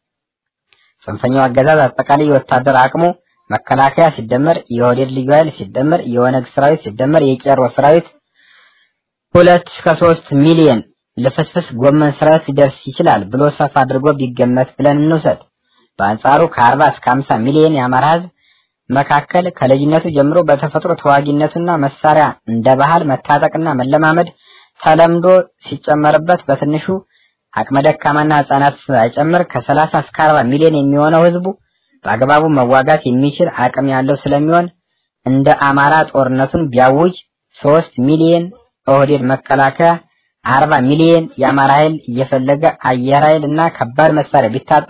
ጽንፈኛው አገዛዝ አጠቃላይ የወታደር አቅሙ መከላከያ ሲደመር የኦህዴድ ልዩ ኃይል ሲደመር የኦነግ ሰራዊት ሲደመር የቄሮ ሰራዊት ሁለት እስከ ሶስት ሚሊዮን ልፍስፍስ ጎመን ሰራዊት ሊደርስ ይችላል ብሎ ሰፋ አድርጎ ቢገመት ብለን እንውሰድ። በአንጻሩ ከአርባ እስከ ሀምሳ ሚሊዮን የአማራ ህዝብ መካከል ከልጅነቱ ጀምሮ በተፈጥሮ ተዋጊነቱና መሳሪያ እንደ ባህል መታጠቅና መለማመድ ተለምዶ ሲጨመርበት በትንሹ አቅመ ደካማና ህጻናት ሳይጨምር ከሰላሳ እስከ አርባ ሚሊዮን የሚሆነው ህዝቡ በአግባቡ መዋጋት የሚችል አቅም ያለው ስለሚሆን እንደ አማራ ጦርነቱን ቢያውጅ ሶስት ሚሊዮን ኦህዴድ መከላከያ አርባ ሚሊዮን የአማራ ኃይል እየፈለገ አየር ኃይል እና ከባድ መሳሪያ ቢታጠቅ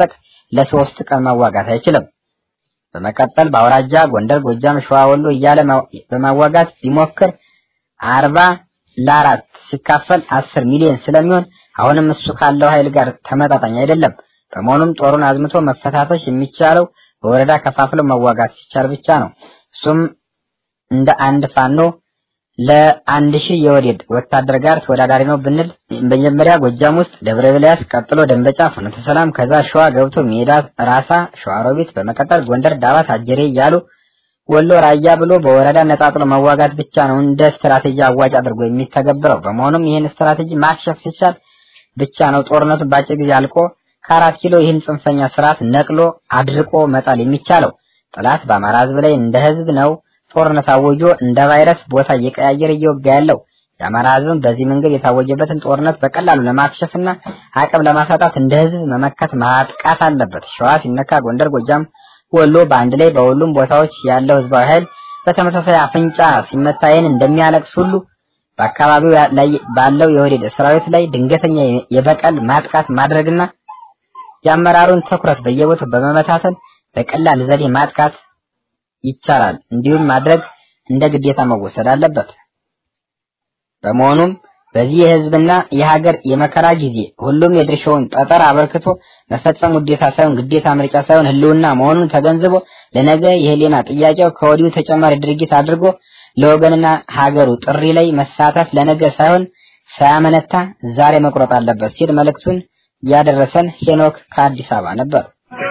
ለሶስት ቀን መዋጋት አይችልም። በመቀጠል በአውራጃ ጎንደር፣ ጎጃም፣ ሸዋ፣ ወሎ እያለ በማዋጋት ቢሞክር አርባ ለአራት ሲካፈል አስር ሚሊዮን ስለሚሆን አሁንም እሱ ካለው ኃይል ጋር ተመጣጣኝ አይደለም። በመሆኑም ጦሩን አዝምቶ መፈታተሽ የሚቻለው በወረዳ ከፋፍለው መዋጋት ሲቻል ብቻ ነው። እሱም እንደ አንድ ፋኖ ለአንድ ሺህ የወዴድ ወታደር ጋር ተወዳዳሪ ነው ብንል መጀመሪያ ጎጃም ውስጥ ደብረ ኤልያስ፣ ቀጥሎ ደንበጫ፣ ፍኖተ ሰላም፣ ከዛ ሸዋ ገብቶ ሜዳ፣ ራሳ፣ ሸዋሮቢት፣ በመቀጠል ጎንደር፣ ዳባት፣ አጀሬ እያሉ ወሎ ራያ ብሎ በወረዳ ነጣጥሎ መዋጋት ብቻ ነው እንደ ስትራቴጂ አዋጭ አድርጎ የሚተገብረው። በመሆኑም ይህን ስትራቴጂ ማክሸፍ ሲቻል ብቻ ነው ጦርነቱ በአጭር ጊዜ አልቆ ከአራት ኪሎ ይህን ጽንፈኛ ስርዓት ነቅሎ አድርቆ መጣል የሚቻለው። ጠላት በአማራ ህዝብ ላይ እንደ ህዝብ ነው ጦርነት አወጆ እንደ ቫይረስ ቦታ እየቀያየረ እየወጋ ያለው። የአማራ ህዝብም በዚህ መንገድ የታወጀበትን ጦርነት በቀላሉ ለማክሸፍና አቅም ለማሳጣት እንደ ህዝብ መመከት ማጥቃት አለበት። ሸዋ ሲነካ ጎንደር፣ ጎጃም ወሎ በአንድ ላይ በሁሉም ቦታዎች ያለው ህዝባዊ ኃይል በተመሳሳይ አፍንጫ ሲመታየን እንደሚያለቅስ ሁሉ በአካባቢው ላይ ባለው የወዴድ ሰራዊት ላይ ድንገተኛ የበቀል ማጥቃት ማድረግና የአመራሩን ትኩረት በየቦታው በመመታተን በቀላል ዘዴ ማጥቃት ይቻላል። እንዲሁም ማድረግ እንደ ግዴታ መወሰድ አለበት። በመሆኑም በዚህ የህዝብና የሀገር የመከራ ጊዜ ሁሉም የድርሻውን ጠጠር አበርክቶ መፈጸም ውዴታ ሳይሆን ግዴታ፣ ምርጫ ሳይሆን ህልውና መሆኑን ተገንዝቦ ለነገ የህሊና ጥያቄው ከወዲሁ ተጨማሪ ድርጊት አድርጎ ለወገንና ሀገሩ ጥሪ ላይ መሳተፍ ለነገ ሳይሆን ሳያመነታ ዛሬ መቁረጥ አለበት ሲል መልእክቱን ያደረሰን ሄኖክ ከአዲስ አበባ ነበር።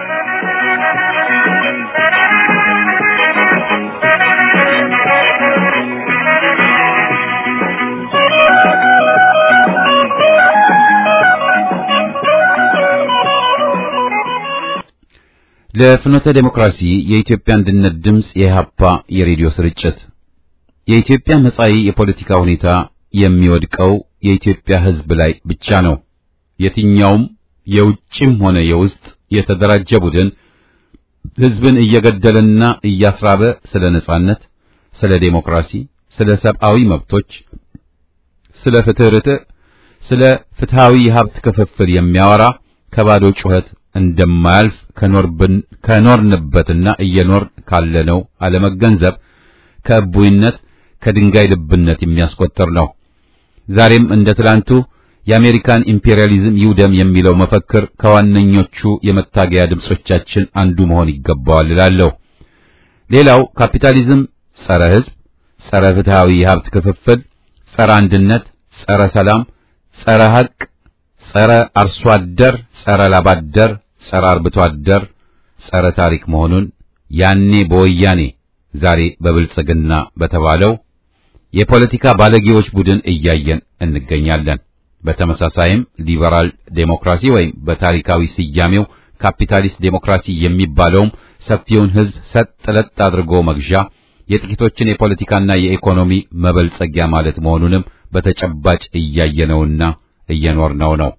ለፍኖተ ዴሞክራሲ የኢትዮጵያ አንድነት ድምፅ የኢህአፓ የሬዲዮ ስርጭት የኢትዮጵያ መጻኢ የፖለቲካ ሁኔታ የሚወድቀው የኢትዮጵያ ህዝብ ላይ ብቻ ነው። የትኛውም የውጭም ሆነ የውስጥ የተደራጀ ቡድን ህዝብን እየገደለና እያስራበ ስለ ነጻነት፣ ስለ ዴሞክራሲ፣ ስለ ሰብአዊ መብቶች፣ ስለ ፍትህ ርትዕ፣ ስለ ፍትሃዊ የሀብት ክፍፍል የሚያወራ ከባዶ ጩኸት እንደማያልፍ ከኖርብን ከኖርንበትና እየኖር ካለነው አለመገንዘብ ከእቡይነት ከድንጋይ ልብነት የሚያስቆጥር ነው። ዛሬም እንደ ትላንቱ የአሜሪካን ኢምፔሪያሊዝም ይውደም የሚለው መፈክር ከዋነኞቹ የመታገያ ድምጾቻችን አንዱ መሆን ይገባዋል እላለሁ። ሌላው ካፒታሊዝም ጸረ ህዝብ፣ ጸረ ፍትሃዊ የሀብት ክፍፍል፣ ጸረ አንድነት፣ ጸረ ሰላም፣ ጸረ ሀቅ ጸረ አርሶ አደር፣ ጸረ ላባደር፣ ጸረ አርብቶ አደር፣ ጸረ ታሪክ መሆኑን ያኔ በወያኔ ዛሬ በብልጽግና በተባለው የፖለቲካ ባለጌዎች ቡድን እያየን እንገኛለን። በተመሳሳይም ሊበራል ዴሞክራሲ ወይም በታሪካዊ ስያሜው ካፒታሊስት ዴሞክራሲ የሚባለውም ሰፊውን ህዝብ ሰጥ ለጥ አድርጎ መግዣ፣ የጥቂቶችን የፖለቲካና የኢኮኖሚ መበልጸጊያ ማለት መሆኑንም በተጨባጭ እያየነውና እየኖርነው ነው።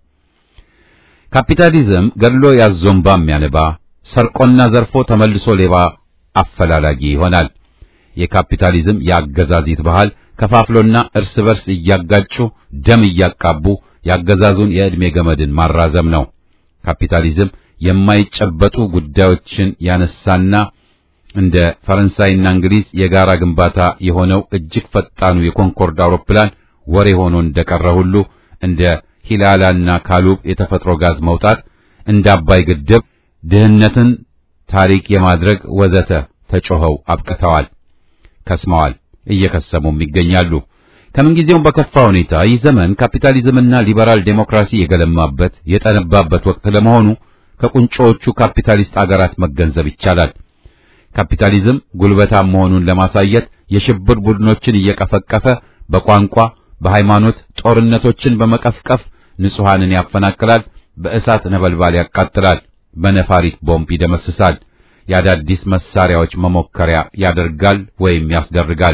ካፒታሊዝም ገድሎ ያዞንባ የሚያነባ ሰርቆና ዘርፎ ተመልሶ ሌባ አፈላላጊ ይሆናል። የካፒታሊዝም የአገዛዚት ባህል ከፋፍሎና እርስ በርስ እያጋጩ ደም እያቃቡ የአገዛዙን የዕድሜ ገመድን ማራዘም ነው። ካፒታሊዝም የማይጨበጡ ጉዳዮችን ያነሳና እንደ ፈረንሳይና እንግሊዝ የጋራ ግንባታ የሆነው እጅግ ፈጣኑ የኮንኮርድ አውሮፕላን ወሬ ሆኖ እንደቀረ ሁሉ እንደ ሂላላና ካሉብ የተፈጥሮ ጋዝ መውጣት እንደ አባይ ግድብ ድህነትን ታሪክ የማድረግ ወዘተ ተጮኸው አብቅተዋል፣ ከስመዋል፣ እየከሰሙም ይገኛሉ። ከምንጊዜውም በከፋ ሁኔታ ይህ ዘመን ካፒታሊዝምና ሊበራል ዴሞክራሲ የገለማበት የጠነባበት ወቅት ለመሆኑ ከቁንጮዎቹ ካፒታሊስት አገራት መገንዘብ ይቻላል። ካፒታሊዝም ጉልበታም መሆኑን ለማሳየት የሽብር ቡድኖችን እየቀፈቀፈ በቋንቋ በሃይማኖት ጦርነቶችን በመቀፍቀፍ ንጹሐንን ያፈናቅላል፣ በእሳት ነበልባል ያቃጥላል፣ በነፋሪት ቦምብ ይደመስሳል፣ የአዳዲስ መሳሪያዎች መሞከሪያ ያደርጋል ወይም ያስደርጋል።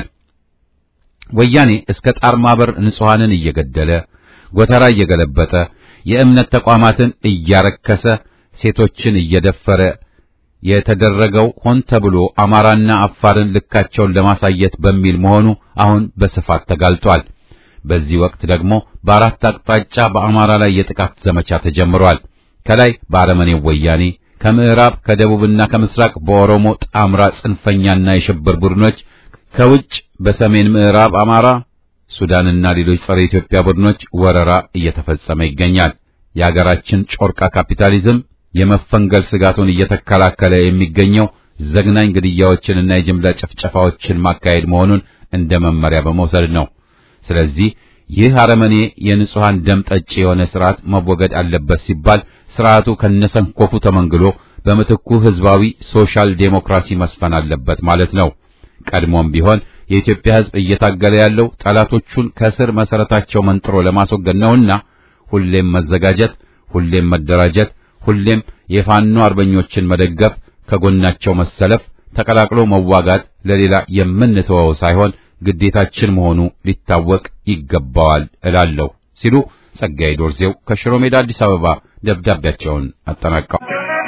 ወያኔ እስከ ጣር ማበር ንጹሐንን እየገደለ ጎተራ እየገለበጠ የእምነት ተቋማትን እያረከሰ ሴቶችን እየደፈረ የተደረገው ሆን ተብሎ አማራና አፋርን ልካቸውን ለማሳየት በሚል መሆኑ አሁን በስፋት ተጋልጧል። በዚህ ወቅት ደግሞ በአራት አቅጣጫ በአማራ ላይ የጥቃት ዘመቻ ተጀምሯል። ከላይ በአረመኔው ወያኔ፣ ከምዕራብ ከደቡብና ከምስራቅ በኦሮሞ ጣምራ ጽንፈኛና የሽብር ቡድኖች ከውጭ በሰሜን ምዕራብ አማራ፣ ሱዳንና ሌሎች ጸረ ኢትዮጵያ ቡድኖች ወረራ እየተፈጸመ ይገኛል። የሀገራችን ጮርቃ ካፒታሊዝም የመፈንገል ስጋቱን እየተከላከለ የሚገኘው ዘግናኝ ግድያዎችንና የጅምላ ጭፍጨፋዎችን ማካሄድ መሆኑን እንደ መመሪያ በመውሰድ ነው። ስለዚህ ይህ አረመኔ የንጹሃን ደም ጠጪ የሆነ ስርዓት መወገድ አለበት ሲባል ስርዓቱ ከነሰንኮፉ ተመንግሎ በምትኩ ህዝባዊ ሶሻል ዴሞክራሲ መስፈን አለበት ማለት ነው። ቀድሞም ቢሆን የኢትዮጵያ ህዝብ እየታገለ ያለው ጠላቶቹን ከስር መሰረታቸው መንጥሮ ለማስወገድ ነውና ሁሌም መዘጋጀት፣ ሁሌም መደራጀት፣ ሁሌም የፋኖ አርበኞችን መደገፍ፣ ከጎናቸው መሰለፍ፣ ተቀላቅሎ መዋጋት ለሌላ የምንተወው ሳይሆን ግዴታችን መሆኑ ሊታወቅ ይገባዋል እላለሁ ሲሉ ጸጋዬ ዶርዜው ከሽሮ ሜዳ አዲስ አበባ ደብዳቤያቸውን አጠናቀው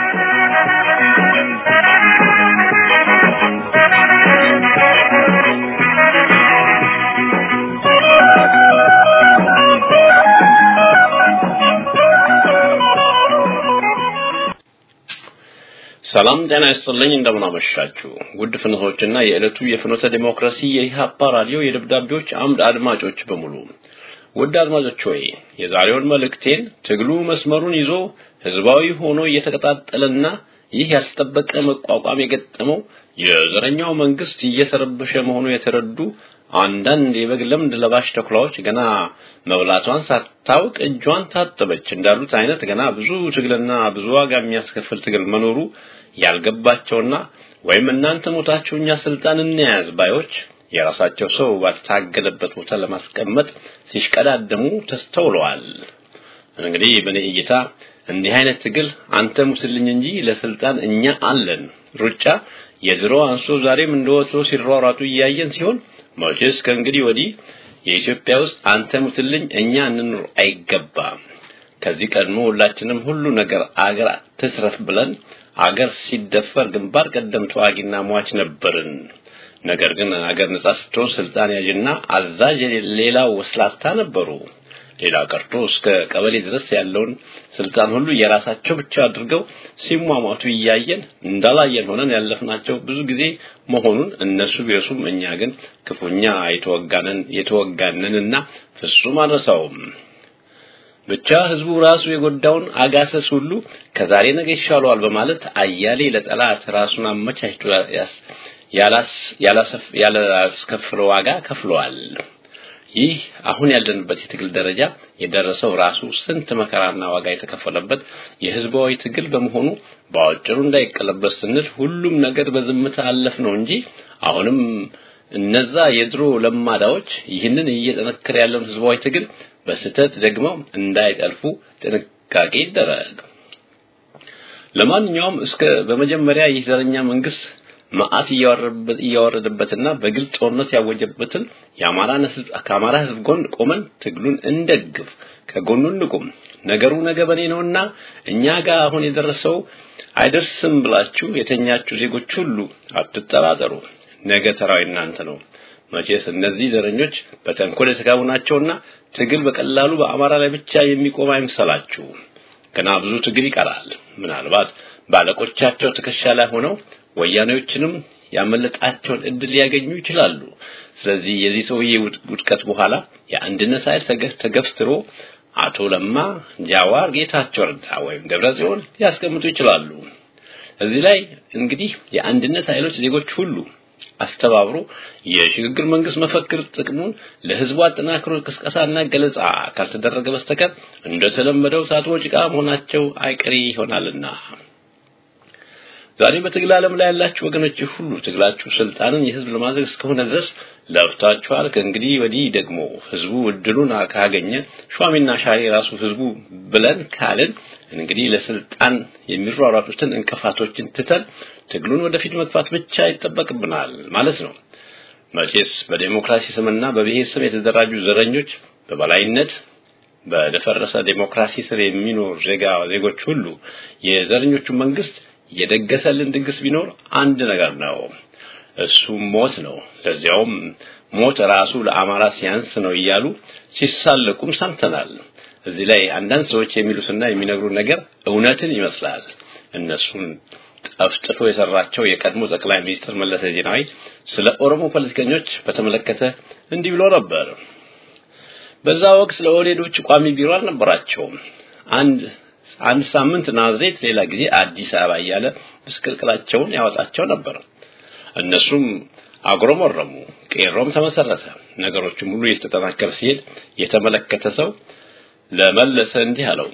ሰላም ጤና ይስጥልኝ። እንደምን አመሻችሁ ውድ ፍኖቶችና የዕለቱ የፍኖተ ዲሞክራሲ የኢህአፓ ራዲዮ የደብዳቤዎች አምድ አድማጮች በሙሉ ውድ አድማጮች ሆይ የዛሬውን መልእክቴን ትግሉ መስመሩን ይዞ ህዝባዊ ሆኖ እየተቀጣጠለና ይህ ያልተጠበቀ መቋቋም የገጠመው የዘረኛው መንግስት እየተረበሸ መሆኑ የተረዱ አንዳንድ የበግ ለምድ ለባሽ ተኩላዎች ገና መብላቷን ሳታውቅ እጇን ታጠበች እንዳሉት አይነት ገና ብዙ ትግልና ብዙ ዋጋ የሚያስከፍል ትግል መኖሩ ያልገባቸውና ወይም እናንተ ሞታችሁ እኛ ስልጣን እንያዝ ባዮች የራሳቸው ሰው ባልታገለበት ቦታ ለማስቀመጥ ሲሽቀዳደሙ ተስተውለዋል። እንግዲህ በእኔ እይታ እንዲህ አይነት ትግል አንተ ሙስልኝ እንጂ ለስልጣን እኛ አለን ሩጫ የድሮ አንሶ ዛሬም እንደወትሮ ሲሯሯጡ እያየን ሲሆን መቼስ ከእንግዲህ ወዲህ የኢትዮጵያ ውስጥ አንተ ሙትልኝ እኛ እንኑር አይገባም። ከዚህ ቀድሞ ሁላችንም ሁሉ ነገር አገር ትስረፍ ብለን አገር ሲደፈር ግንባር ቀደም ተዋጊና ሟች ነበርን። ነገር ግን አገር ነጻ ስትሆን ስልጣን ያዥና አዛዥ ሌላው ወስላታ ነበሩ። ሌላ ቀርቶ እስከ ቀበሌ ድረስ ያለውን ስልጣን ሁሉ የራሳቸው ብቻ አድርገው ሲሟሟቱ እያየን እንዳላየን ሆነን ያለፍናቸው ብዙ ጊዜ መሆኑን እነሱ ቢረሱም እኛ ግን ክፉኛ የተወጋነን የተወጋነንና ፍጹም አንረሳውም። ብቻ ህዝቡ ራሱ የጎዳውን አጋሰስ ሁሉ ከዛሬ ነገ ይሻለዋል በማለት አያሌ ለጠላት ራሱን አመቻችቶ ያላስከፍለው ዋጋ ከፍለዋል። ይህ አሁን ያለንበት የትግል ደረጃ የደረሰው ራሱ ስንት መከራና ዋጋ የተከፈለበት የህዝባዊ ትግል በመሆኑ በአጭሩ እንዳይቀለበስ ስንል ሁሉም ነገር በዝምታ አለፍ ነው እንጂ አሁንም እነዛ የድሮ ለማዳዎች ይህንን እየጠነከረ ያለውን ህዝባዊ ትግል በስህተት ደግመው እንዳይጠልፉ ጥንቃቄ ይደረግ። ለማንኛውም እስከ በመጀመሪያ ይህ ዘረኛ መንግስት መዓት እያወረደበትና በግልጽ ጦርነት ያወጀበትን የአማራን ህዝብ ከአማራ ህዝብ ጎን ቆመን ትግሉን እንደግፍ፣ ከጎኑ እንቁም። ነገሩ ነገ በኔ ነውና እኛ ጋር አሁን የደረሰው አይደርስም ብላችሁ የተኛችሁ ዜጎች ሁሉ አትጠራጠሩ። ነገ ተራው እናንተ ነው። መቼስ እነዚህ ዘረኞች በተንኮል የተጋቡ ናቸውና ትግል በቀላሉ በአማራ ላይ ብቻ የሚቆም አይምሰላችሁ። ገና ብዙ ትግል ይቀራል። ምናልባት ባለቆቻቸው ትከሻ ላይ ሆነው ወያኔዎችንም ያመለጣቸውን እድል ሊያገኙ ይችላሉ። ስለዚህ የዚህ ሰውዬ ውድቀት በኋላ የአንድነት ኃይል ተገፍትሮ አቶ ለማ፣ ጃዋር፣ ጌታቸው ረዳ ወይም ደብረጽዮን ሊያስቀምጡ ይችላሉ። እዚህ ላይ እንግዲህ የአንድነት ኃይሎች ዜጎች ሁሉ አስተባብሮ የሽግግር መንግስት መፈክር ጥቅሙን ለህዝቡ አጠናክሮ ቅስቀሳና ገለጻ ካልተደረገ በስተቀር እንደተለመደው ሳቶ ጭቃ መሆናቸው አይቀሬ ይሆናልና ዛሬ በትግል ዓለም ላይ ያላችሁ ወገኖች ሁሉ ትግላችሁ ስልጣንን የህዝብ ለማድረግ እስከሆነ ድረስ ለፍታችኋል። ከእንግዲህ ወዲህ ደግሞ ህዝቡ እድሉን ካገኘ ሿሚና ሻሪ ራሱ ህዝቡ ብለን ካልን እንግዲህ ለስልጣን የሚሯሯጡትን እንቅፋቶችን ትተን ትግሉን ወደፊት መግፋት ብቻ ይጠበቅብናል ማለት ነው። መቼስ በዴሞክራሲ ስምና በብሔር ስም የተደራጁ ዘረኞች በበላይነት በደፈረሰ ዴሞክራሲ ስር የሚኖር ዜጋ ዜጎች ሁሉ የዘረኞቹ መንግስት የደገሰልን ድግስ ቢኖር አንድ ነገር ነው። እሱም ሞት ነው። ለዚያውም ሞት ራሱ ለአማራ ሲያንስ ነው እያሉ ሲሳለቁም ሰምተናል። እዚህ ላይ አንዳንድ ሰዎች የሚሉትና የሚነግሩ ነገር እውነትን ይመስላል። እነሱን ጠፍጥፎ የሰራቸው የቀድሞ ጠቅላይ ሚኒስትር መለስ ዜናዊ ስለ ኦሮሞ ፖለቲከኞች በተመለከተ እንዲህ ብሎ ነበር። በዛ ወቅት ለኦህዴዶች ቋሚ ቢሮ አልነበራቸውም። አንድ አንድ ሳምንት ናዝሬት፣ ሌላ ጊዜ አዲስ አበባ እያለ ምስቅልቅላቸውን ያወጣቸው ነበር። እነሱም አጉረመረሙ። ቄሮም ተመሰረተ። ነገሮችም ሁሉ እየተጠናከረ ሲሄድ የተመለከተ ሰው ለመለሰ እንዲህ አለው።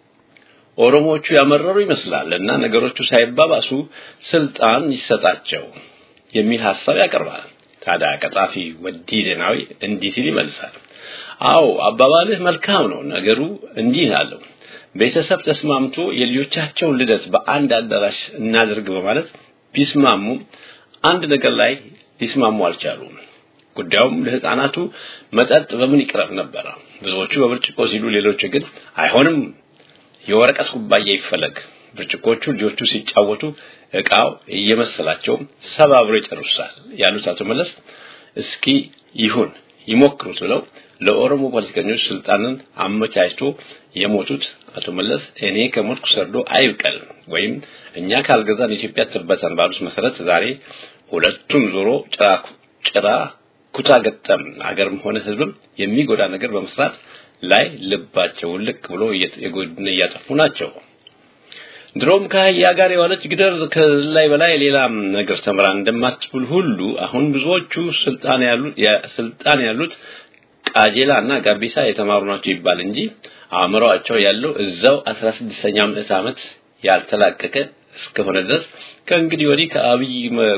ኦሮሞዎቹ ያመረሩ ይመስላል እና ነገሮቹ ሳይባባሱ ስልጣን ይሰጣቸው የሚል ሐሳብ ያቀርባል። ታዲያ ቀጣፊ ወዲ ዜናዊ እንዲህ ሲል ይመልሳል። አዎ አባባልህ መልካም ነው። ነገሩ እንዲህ አለው። ቤተሰብ ተስማምቶ የልጆቻቸውን ልደት በአንድ አዳራሽ እናድርግ በማለት ቢስማሙ አንድ ነገር ላይ ሊስማሙ አልቻሉም። ጉዳዩም ለህፃናቱ መጠጥ በምን ይቅረብ ነበረ። ብዙዎቹ በብርጭቆ ሲሉ፣ ሌሎች ግን አይሆንም የወረቀት ኩባያ ይፈለግ። ብርጭቆቹ ልጆቹ ሲጫወቱ እቃው እየመሰላቸው ሰባብሮ ይጨርሳል ያሉት አቶ መለስ እስኪ ይሁን ይሞክሩት ብለው ለኦሮሞ ፖለቲከኞች ስልጣንን አመቻችቶ የሞቱት አቶ መለስ እኔ ከሞትኩ ሰርዶ አይብቀል ወይም እኛ ካልገዛን ኢትዮጵያ ትበተን ባሉት መሰረት ዛሬ ሁለቱም ዞሮ ጭራ ጭራ ኩታ ገጠም አገርም ሆነ ህዝብም የሚጎዳ ነገር በመስራት ላይ ልባቸው ልቅ ብሎ የጎድነ እያጠፉ ናቸው። ድሮም ከአህያ ጋር የዋለች ግደር ከላይ በላይ ሌላም ነገር ተምራ እንደማትብል ሁሉ አሁን ብዙዎቹ ስልጣን ያሉት ስልጣን ያሉት ቃጀላ እና ጋቢሳ የተማሩ ናቸው ይባል እንጂ አእምሮአቸው ያለው እዛው 16ኛው ምዕተ ዓመት ያልተላቀቀ እስከሆነ ድረስ ከእንግዲህ ወዲህ ከአብይ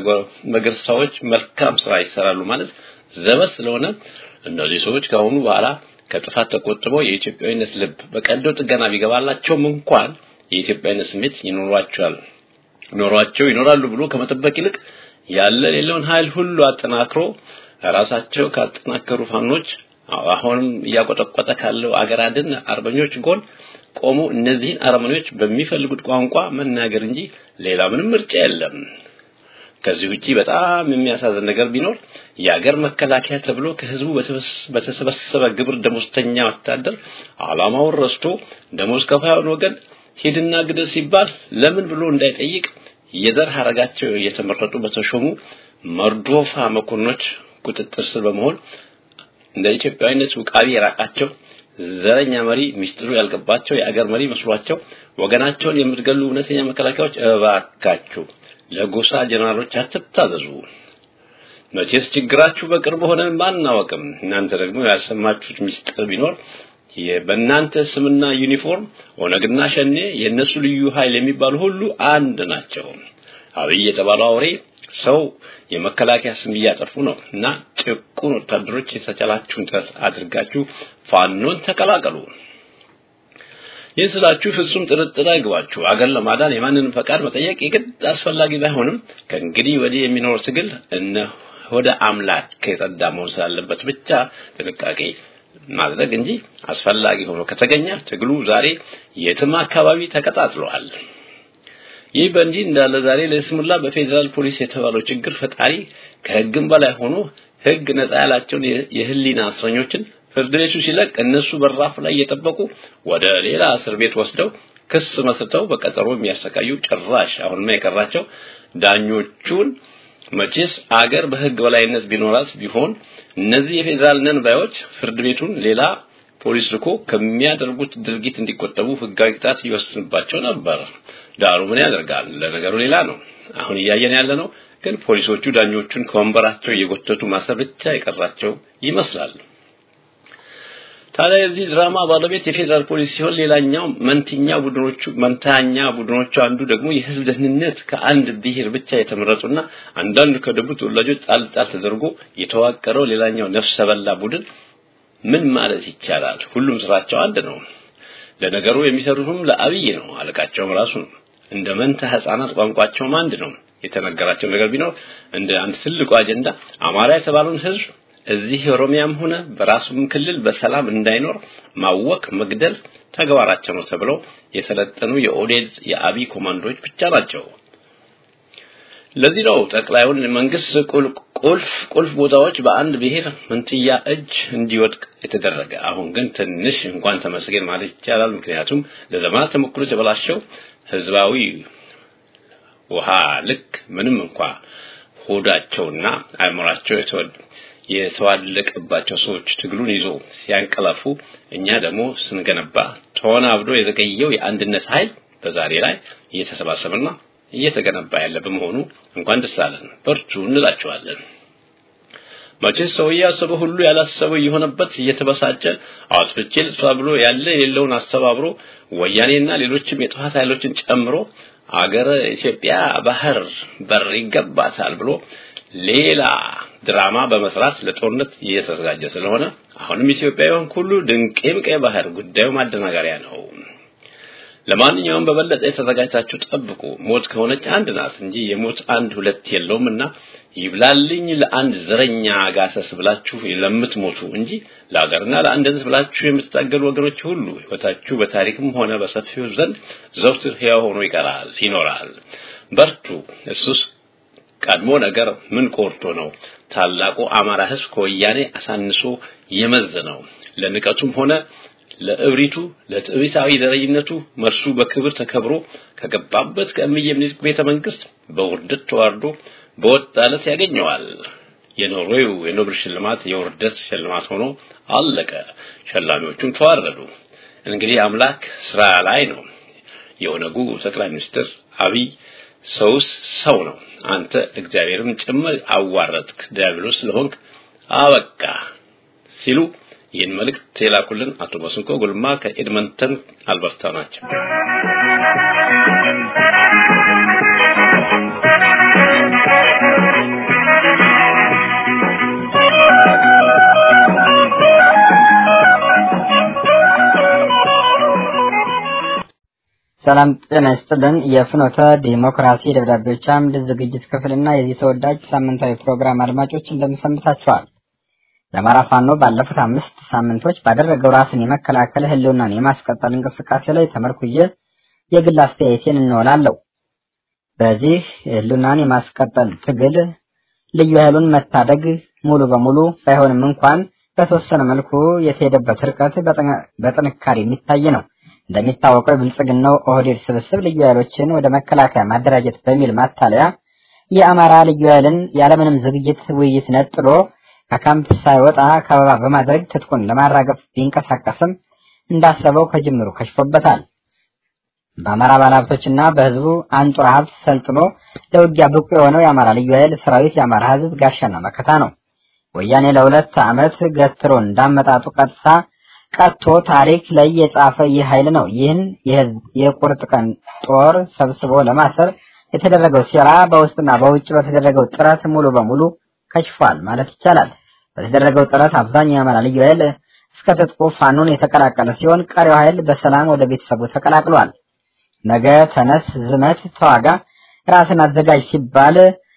መገርሳዎች መልካም ስራ ይሰራሉ ማለት ዘበት ስለሆነ እነዚህ ሰዎች ከአሁኑ በኋላ ከጥፋት ተቆጥበው የኢትዮጵያዊነት ልብ በቀዶ ጥገና ቢገባላቸውም እንኳን የኢትዮጵያዊነት ስሜት ይኖሯቸዋል ኖሯቸው ይኖራሉ ብሎ ከመጠበቅ ይልቅ ያለ ሌለውን ኃይል ሁሉ አጠናክሮ ራሳቸው ካጠናከሩ ፋኖች አሁንም እያቆጠቆጠ ካለው አገር አድን አርበኞች ጎን ቆሞ እነዚህን አረመኔዎች በሚፈልጉት ቋንቋ መናገር እንጂ ሌላ ምንም ምርጫ የለም። ከዚህ ውጪ በጣም የሚያሳዝን ነገር ቢኖር የአገር መከላከያ ተብሎ ከህዝቡ በተሰበሰበ ግብር ደሞዝተኛ ወታደር ዓላማውን ረስቶ ደሞዝ ከፋዩን ወገን ሂድና ግደል ሲባል ለምን ብሎ እንዳይጠይቅ የዘር ሀረጋቸው እየተመረጡ በተሾሙ መርዶፋ መኮንኖች ቁጥጥር ስር በመሆን እንደ ኢትዮጵያዊነት ውቃቢ የራቃቸው ዘረኛ መሪ ሚስጥሩ ያልገባቸው የአገር መሪ መስሏቸው ወገናቸውን የምትገሉ እውነተኛ መከላከያዎች እባካችሁ ለጎሳ ጀነራሎች አትታዘዙ። መቼስ ችግራችሁ በቅርብ ሆነን ማናወቅም። እናንተ ደግሞ ያልሰማችሁት ሚስጥር ቢኖር በእናንተ ስምና ዩኒፎርም ኦነግና ሸኔ የእነሱ ልዩ ኃይል የሚባሉ ሁሉ አንድ ናቸው። አብይ የተባለው አውሬ ሰው የመከላከያ ስም እያጠፉ ነው እና ጭቁን ወታደሮች የተቻላችሁን ጥረት አድርጋችሁ ፋኖን ተቀላቀሉ። ይህን ስላችሁ ፍጹም ጥርጥር አይግባችሁ። አገር ለማዳን የማንንም ፈቃድ መጠየቅ የግድ አስፈላጊ ባይሆንም ከእንግዲህ ወዲህ የሚኖር ትግል እነ ወደ አምላክ ከጸዳ መሆን ስላለበት ብቻ ጥንቃቄ ማድረግ እንጂ አስፈላጊ ሆኖ ከተገኘ ትግሉ ዛሬ የትም አካባቢ ተቀጣጥሏል። ይህ በእንዲህ እንዳለ ዛሬ ለስሙላ በፌዴራል ፖሊስ የተባለው ችግር ፈጣሪ ከህግም በላይ ሆኖ ህግ ነጻ ያላቸውን የህሊና እስረኞችን ፍርድ ቤቱ ሲለቅ እነሱ በራፍ ላይ እየጠበቁ ወደ ሌላ እስር ቤት ወስደው ክስ መስርተው በቀጠሮ የሚያሰቃዩ ጭራሽ አሁንማ የቀራቸው ዳኞቹን መቼስ አገር በህግ በላይነት ቢኖራት ቢሆን እነዚህ የፌዴራል ነን ባዮች ፍርድ ቤቱን ሌላ ፖሊስ ልኮ ከሚያደርጉት ድርጊት እንዲቆጠቡ ህጋዊ ቅጣት ይወስንባቸው ነበር። ዳሩ ምን ያደርጋል፣ ለነገሩ ሌላ ነው። አሁን እያየን ያለ ነው። ግን ፖሊሶቹ ዳኞቹን ከወንበራቸው እየጎተቱ ማሰር ብቻ የቀራቸው ይመስላል። ታዲያ የዚህ ድራማ ባለቤት የፌዴራል ፖሊስ ሲሆን ሌላኛው መንትኛ ቡድኖቹ መንታኛ ቡድኖቹ አንዱ ደግሞ የህዝብ ደህንነት ከአንድ ብሔር ብቻ የተመረጡና አንዳንዱ ከደቡብ ተወላጆች ጣል ጣል ተደርጎ የተዋቀረው ሌላኛው ነፍሰ በላ ቡድን ምን ማለት ይቻላል? ሁሉም ስራቸው አንድ ነው። ለነገሩ የሚሰሩትም ለአብይ ነው። አለቃቸውም ራሱ ነው። እንደ መንታ ህፃናት ቋንቋቸውም አንድ ነው። የተነገራቸው ነገር ቢኖር እንደ አንድ ትልቁ አጀንዳ አማራ የተባለውን ህዝብ እዚህ ኦሮሚያም ሆነ በራሱም ክልል በሰላም እንዳይኖር ማወክ፣ መግደል ተግባራቸው ነው ተብለው የሰለጠኑ የኦዴድ የአብይ ኮማንዶዎች ብቻ ናቸው። ለዚህ ነው ጠቅላዩን መንግስት ቁልፍ ቁልፍ ቦታዎች በአንድ ብሔር መንትያ እጅ እንዲወድቅ የተደረገ። አሁን ግን ትንሽ እንኳን ተመስገን ማለት ይቻላል። ምክንያቱም ለዘመናት ተሞክሮ የተበላሸው ህዝባዊ ውሃ ልክ ምንም እንኳ ሆዳቸውና አእምሯቸው የተዋለቀባቸው ሰዎች ትግሉን ይዞ ሲያንቀላፉ እኛ ደግሞ ስንገነባ ተወናብዶ የዘገየው የአንድነት ኃይል በዛሬ ላይ እየተሰባሰበና እየተገነባ ያለ በመሆኑ እንኳን ደስ አለን፣ በርቱ እንላቸዋለን። መቼስ ሰው ያሰበው ሁሉ ያላሰበው የሆነበት እየተበሳጨ አጥፍቼ ልጥፋ ብሎ ያለ የሌለውን አስተባብሮ ወያኔና ሌሎችም የጥፋት ኃይሎችን ጨምሮ አገረ ኢትዮጵያ ባህር በር ይገባታል ብሎ ሌላ ድራማ በመስራት ለጦርነት እየተዘጋጀ ስለሆነ አሁንም ኢትዮጵያውያን ሁሉ ድንቄም ቀይ ባህር ጉዳዩ ማደናገሪያ ነው። ለማንኛውም በበለጠ የተዘጋጅታችሁ ጠብቁ። ሞት ከሆነች አንድ ናት እንጂ የሞት አንድ ሁለት የለውምና ይብላልኝ ለአንድ ዘረኛ ጋሰስ ብላችሁ ለምትሞቱ እንጂ ለሀገርና ለአንድነት ብላችሁ የምትታገሉ ወገኖች ሁሉ ሕይወታችሁ በታሪክም ሆነ በሰፊው ዘንድ ዘውትር ሕያው ሆኖ ይቀራል ይኖራል። በርቱ። እሱስ ቀድሞ ነገር ምን ቆርጦ ነው ታላቁ አማራ ሕዝብ ከወያኔ አሳንሶ የመዘነው? ለንቀቱም ሆነ ለእብሪቱ ለጥቢታዊ ዘረኝነቱ መርሱ በክብር ተከብሮ ከገባበት ከእምዬ ምኒልክ ቤተ መንግስት በውርደት ተዋርዶ በወጣለት ያገኘዋል። የኖርዌው የኖብል ሽልማት የውርደት ሽልማት ሆኖ አለቀ። ሸላሚዎቹም ተዋረዱ። እንግዲህ አምላክ ስራ ላይ ነው። የኦነጉ ጠቅላይ ሚኒስትር አብይ ሰውስ ሰው ነው። አንተ እግዚአብሔርን ጭምር አዋረድክ፣ ዲያብሎስ ስለሆንክ አበቃ ሲሉ ይህን መልእክት የላኩልን አቶ መስንቆ ጉልማ ከኤድመንተን አልበርታ ናቸው። ሰላም ጤና ይስጥልን። የፍኖተ ዲሞክራሲ ደብዳቤዎች አምድ ዝግጅት ክፍልና የዚህ ተወዳጅ ሳምንታዊ ፕሮግራም አድማጮች እንደምሰምታችኋል። የአማራ ፋኖ ባለፉት አምስት ሳምንቶች ባደረገው ራስን የመከላከል ህልውናን የማስቀጠል እንቅስቃሴ ላይ ተመርኩዬ የግል አስተያየቴን እንወላለሁ። በዚህ ህልውናን የማስቀጠል ትግል ልዩ ኃይሉን መታደግ ሙሉ በሙሉ ባይሆንም እንኳን በተወሰነ መልኩ የተሄደበት ርቀት በጥንካሬ የሚታይ ነው። እንደሚታወቀው የብልጽግናው ኦህዴድ ስብስብ ልዩ ኃይሎችን ወደ መከላከያ ማደራጀት በሚል ማታለያ የአማራ ልዩ ኃይልን ያለምንም ዝግጅት ውይይት ነጥሎ ከካምፕ ሳይወጣ ከበባ በማድረግ ትጥቁን ለማራገፍ ቢንቀሳቀስም እንዳሰበው ከጅምሩ ከሽፎበታል። በአማራ ባለሀብቶችና በህዝቡ አንጡራ ሀብት ሰልጥኖ ለውጊያ ብቁ የሆነው የአማራ ልዩ ኃይል ሰራዊት የአማራ ህዝብ ጋሻና መከታ ነው። ወያኔ ለሁለት ዓመት ገትሮ እንዳመጣጡ ቀጥታ ቀጥቶ ታሪክ ላይ የጻፈ ይህ ኃይል ነው። ይህን የህዝብ የቁርጥ ቀን ጦር ሰብስቦ ለማሰር የተደረገው ሴራ በውስጥና በውጭ በተደረገው ጥረት ሙሉ በሙሉ ከሽፏል ማለት ይቻላል። በተደረገው ጥረት አብዛኛው የአማራ ልዩ ኃይል እስከ ትጥቁ ፋኖን የተቀላቀለ ሲሆን ቀሪው ኃይል በሰላም ወደ ቤተሰቡ ተቀላቅሏል። ነገ ተነስ፣ ዝመት፣ ተዋጋ፣ ራስን አዘጋጅ ሲባል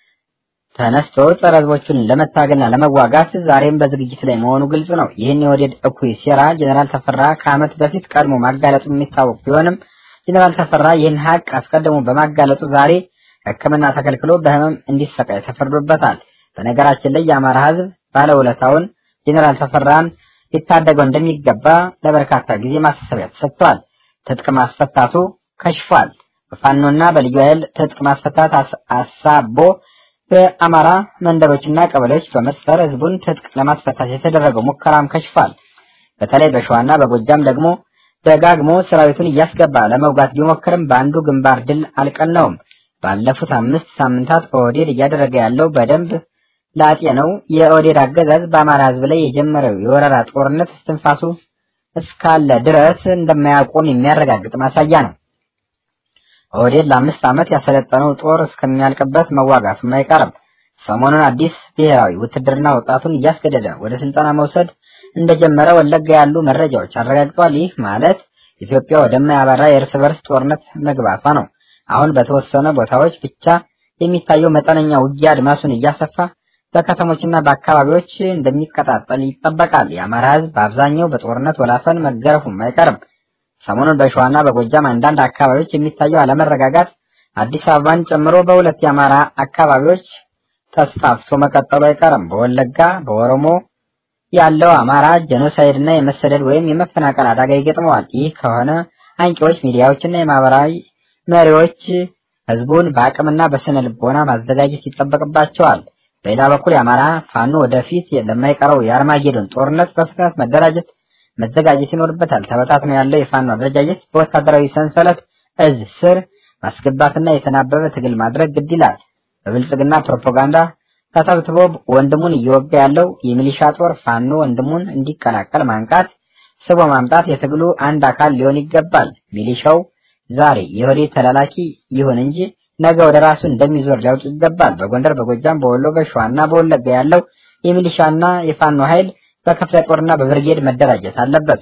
ተነስቶ ጸረ ህዝቦቹን ለመታገልና ለመዋጋት ዛሬም በዝግጅት ላይ መሆኑ ግልጽ ነው። ይህን የወዴድ እኩይ ሴራ ጀኔራል ተፈራ ከዓመት በፊት ቀድሞ ማጋለጡ የሚታወቅ ቢሆንም ጀኔራል ተፈራ ይህን ሀቅ አስቀድሞ በማጋለጡ ዛሬ ሕክምና ተከልክሎ በህመም እንዲሰቃይ ተፈርዶበታል። በነገራችን ላይ የአማራ ህዝብ ባለውለታውን ጀኔራል ተፈራን ሊታደገው እንደሚገባ ለበርካታ ጊዜ ማሳሰቢያ ተሰጥቷል። ትጥቅ ማስፈታቱ ከሽፏል። በፋኖና በልዩ ኃይል ትጥቅ ማስፈታት አሳቦ በአማራ መንደሮችና ቀበሌዎች በመስፈር ህዝቡን ትጥቅ ለማስፈታት የተደረገው ሙከራም ከሽፏል። በተለይ በሸዋና በጎጃም ደግሞ ደጋግሞ ሰራዊቱን እያስገባ ለመውጋት ቢሞክርም በአንዱ ግንባር ድል አልቀናውም። ባለፉት አምስት ሳምንታት ኦህዴድ እያደረገ ያለው በደንብ ላጤ ነው። የኦህዴድ አገዛዝ በአማራ ህዝብ ላይ የጀመረው የወረራ ጦርነት እስትንፋሱ እስካለ ድረስ እንደማያቆም የሚያረጋግጥ ማሳያ ነው። ኦህዴድ ለአምስት ዓመት ያሰለጠነው ጦር እስከሚያልቅበት መዋጋቱም አይቀርም። ሰሞኑን አዲስ ብሔራዊ ውትድርና ወጣቱን እያስገደደ ወደ ስልጠና መውሰድ እንደጀመረ ወለጋ ያሉ መረጃዎች አረጋግጧል። ይህ ማለት ኢትዮጵያ ወደማያባራ የእርስ በርስ ጦርነት መግባቷ ነው። አሁን በተወሰነ ቦታዎች ብቻ የሚታየው መጠነኛ ውጊያ አድማሱን እያሰፋ በከተሞችና በአካባቢዎች እንደሚቀጣጠል ይጠበቃል። የአማራ ህዝብ በአብዛኛው በጦርነት ወላፈን መገረፉም አይቀርም። ሰሞኑን በሸዋና በጎጃም አንዳንድ አካባቢዎች የሚታየው አለመረጋጋት አዲስ አበባን ጨምሮ በሁለት የአማራ አካባቢዎች ተስፋፍቶ መቀጠሉ አይቀርም። በወለጋ በኦሮሞ ያለው አማራ ጄኖሳይድ እና የመሰደድ ወይም የመፈናቀል አደጋ ይገጥመዋል። ይህ ከሆነ አንቂዎች፣ ሚዲያዎችና የማህበራዊ መሪዎች ህዝቡን በአቅምና በስነ ልቦና ማዘጋጀት ይጠበቅባቸዋል። በሌላ በኩል የአማራ ፋኖ ወደፊት ለማይቀረው የአርማጌዶን ጦርነት በፍጥነት መደራጀት መዘጋጀት ይኖርበታል። ተበታትኖ ያለው የፋኖ አደረጃጀት በወታደራዊ ሰንሰለት እዝ ስር ማስገባትና የተናበበ ትግል ማድረግ ግድ ይላል። በብልጽግና ፕሮፓጋንዳ ተተብትቦ ወንድሙን እየወጋ ያለው የሚሊሻ ጦር ፋኖ ወንድሙን እንዲቀላቀል ማንቃት፣ ስቦ ማምጣት የትግሉ አንድ አካል ሊሆን ይገባል። ሚሊሻው ዛሬ የወዴት ተላላኪ ይሁን እንጂ ነገ ወደ ራሱ እንደሚዞር ሊያውቅ ይገባል። በጎንደር፣ በጎጃም፣ በወሎ፣ በሸዋና በወለጋ ያለው የሚሊሻና የፋኖ ኃይል በክፍለ ጦርና በብርጌድ መደራጀት አለበት።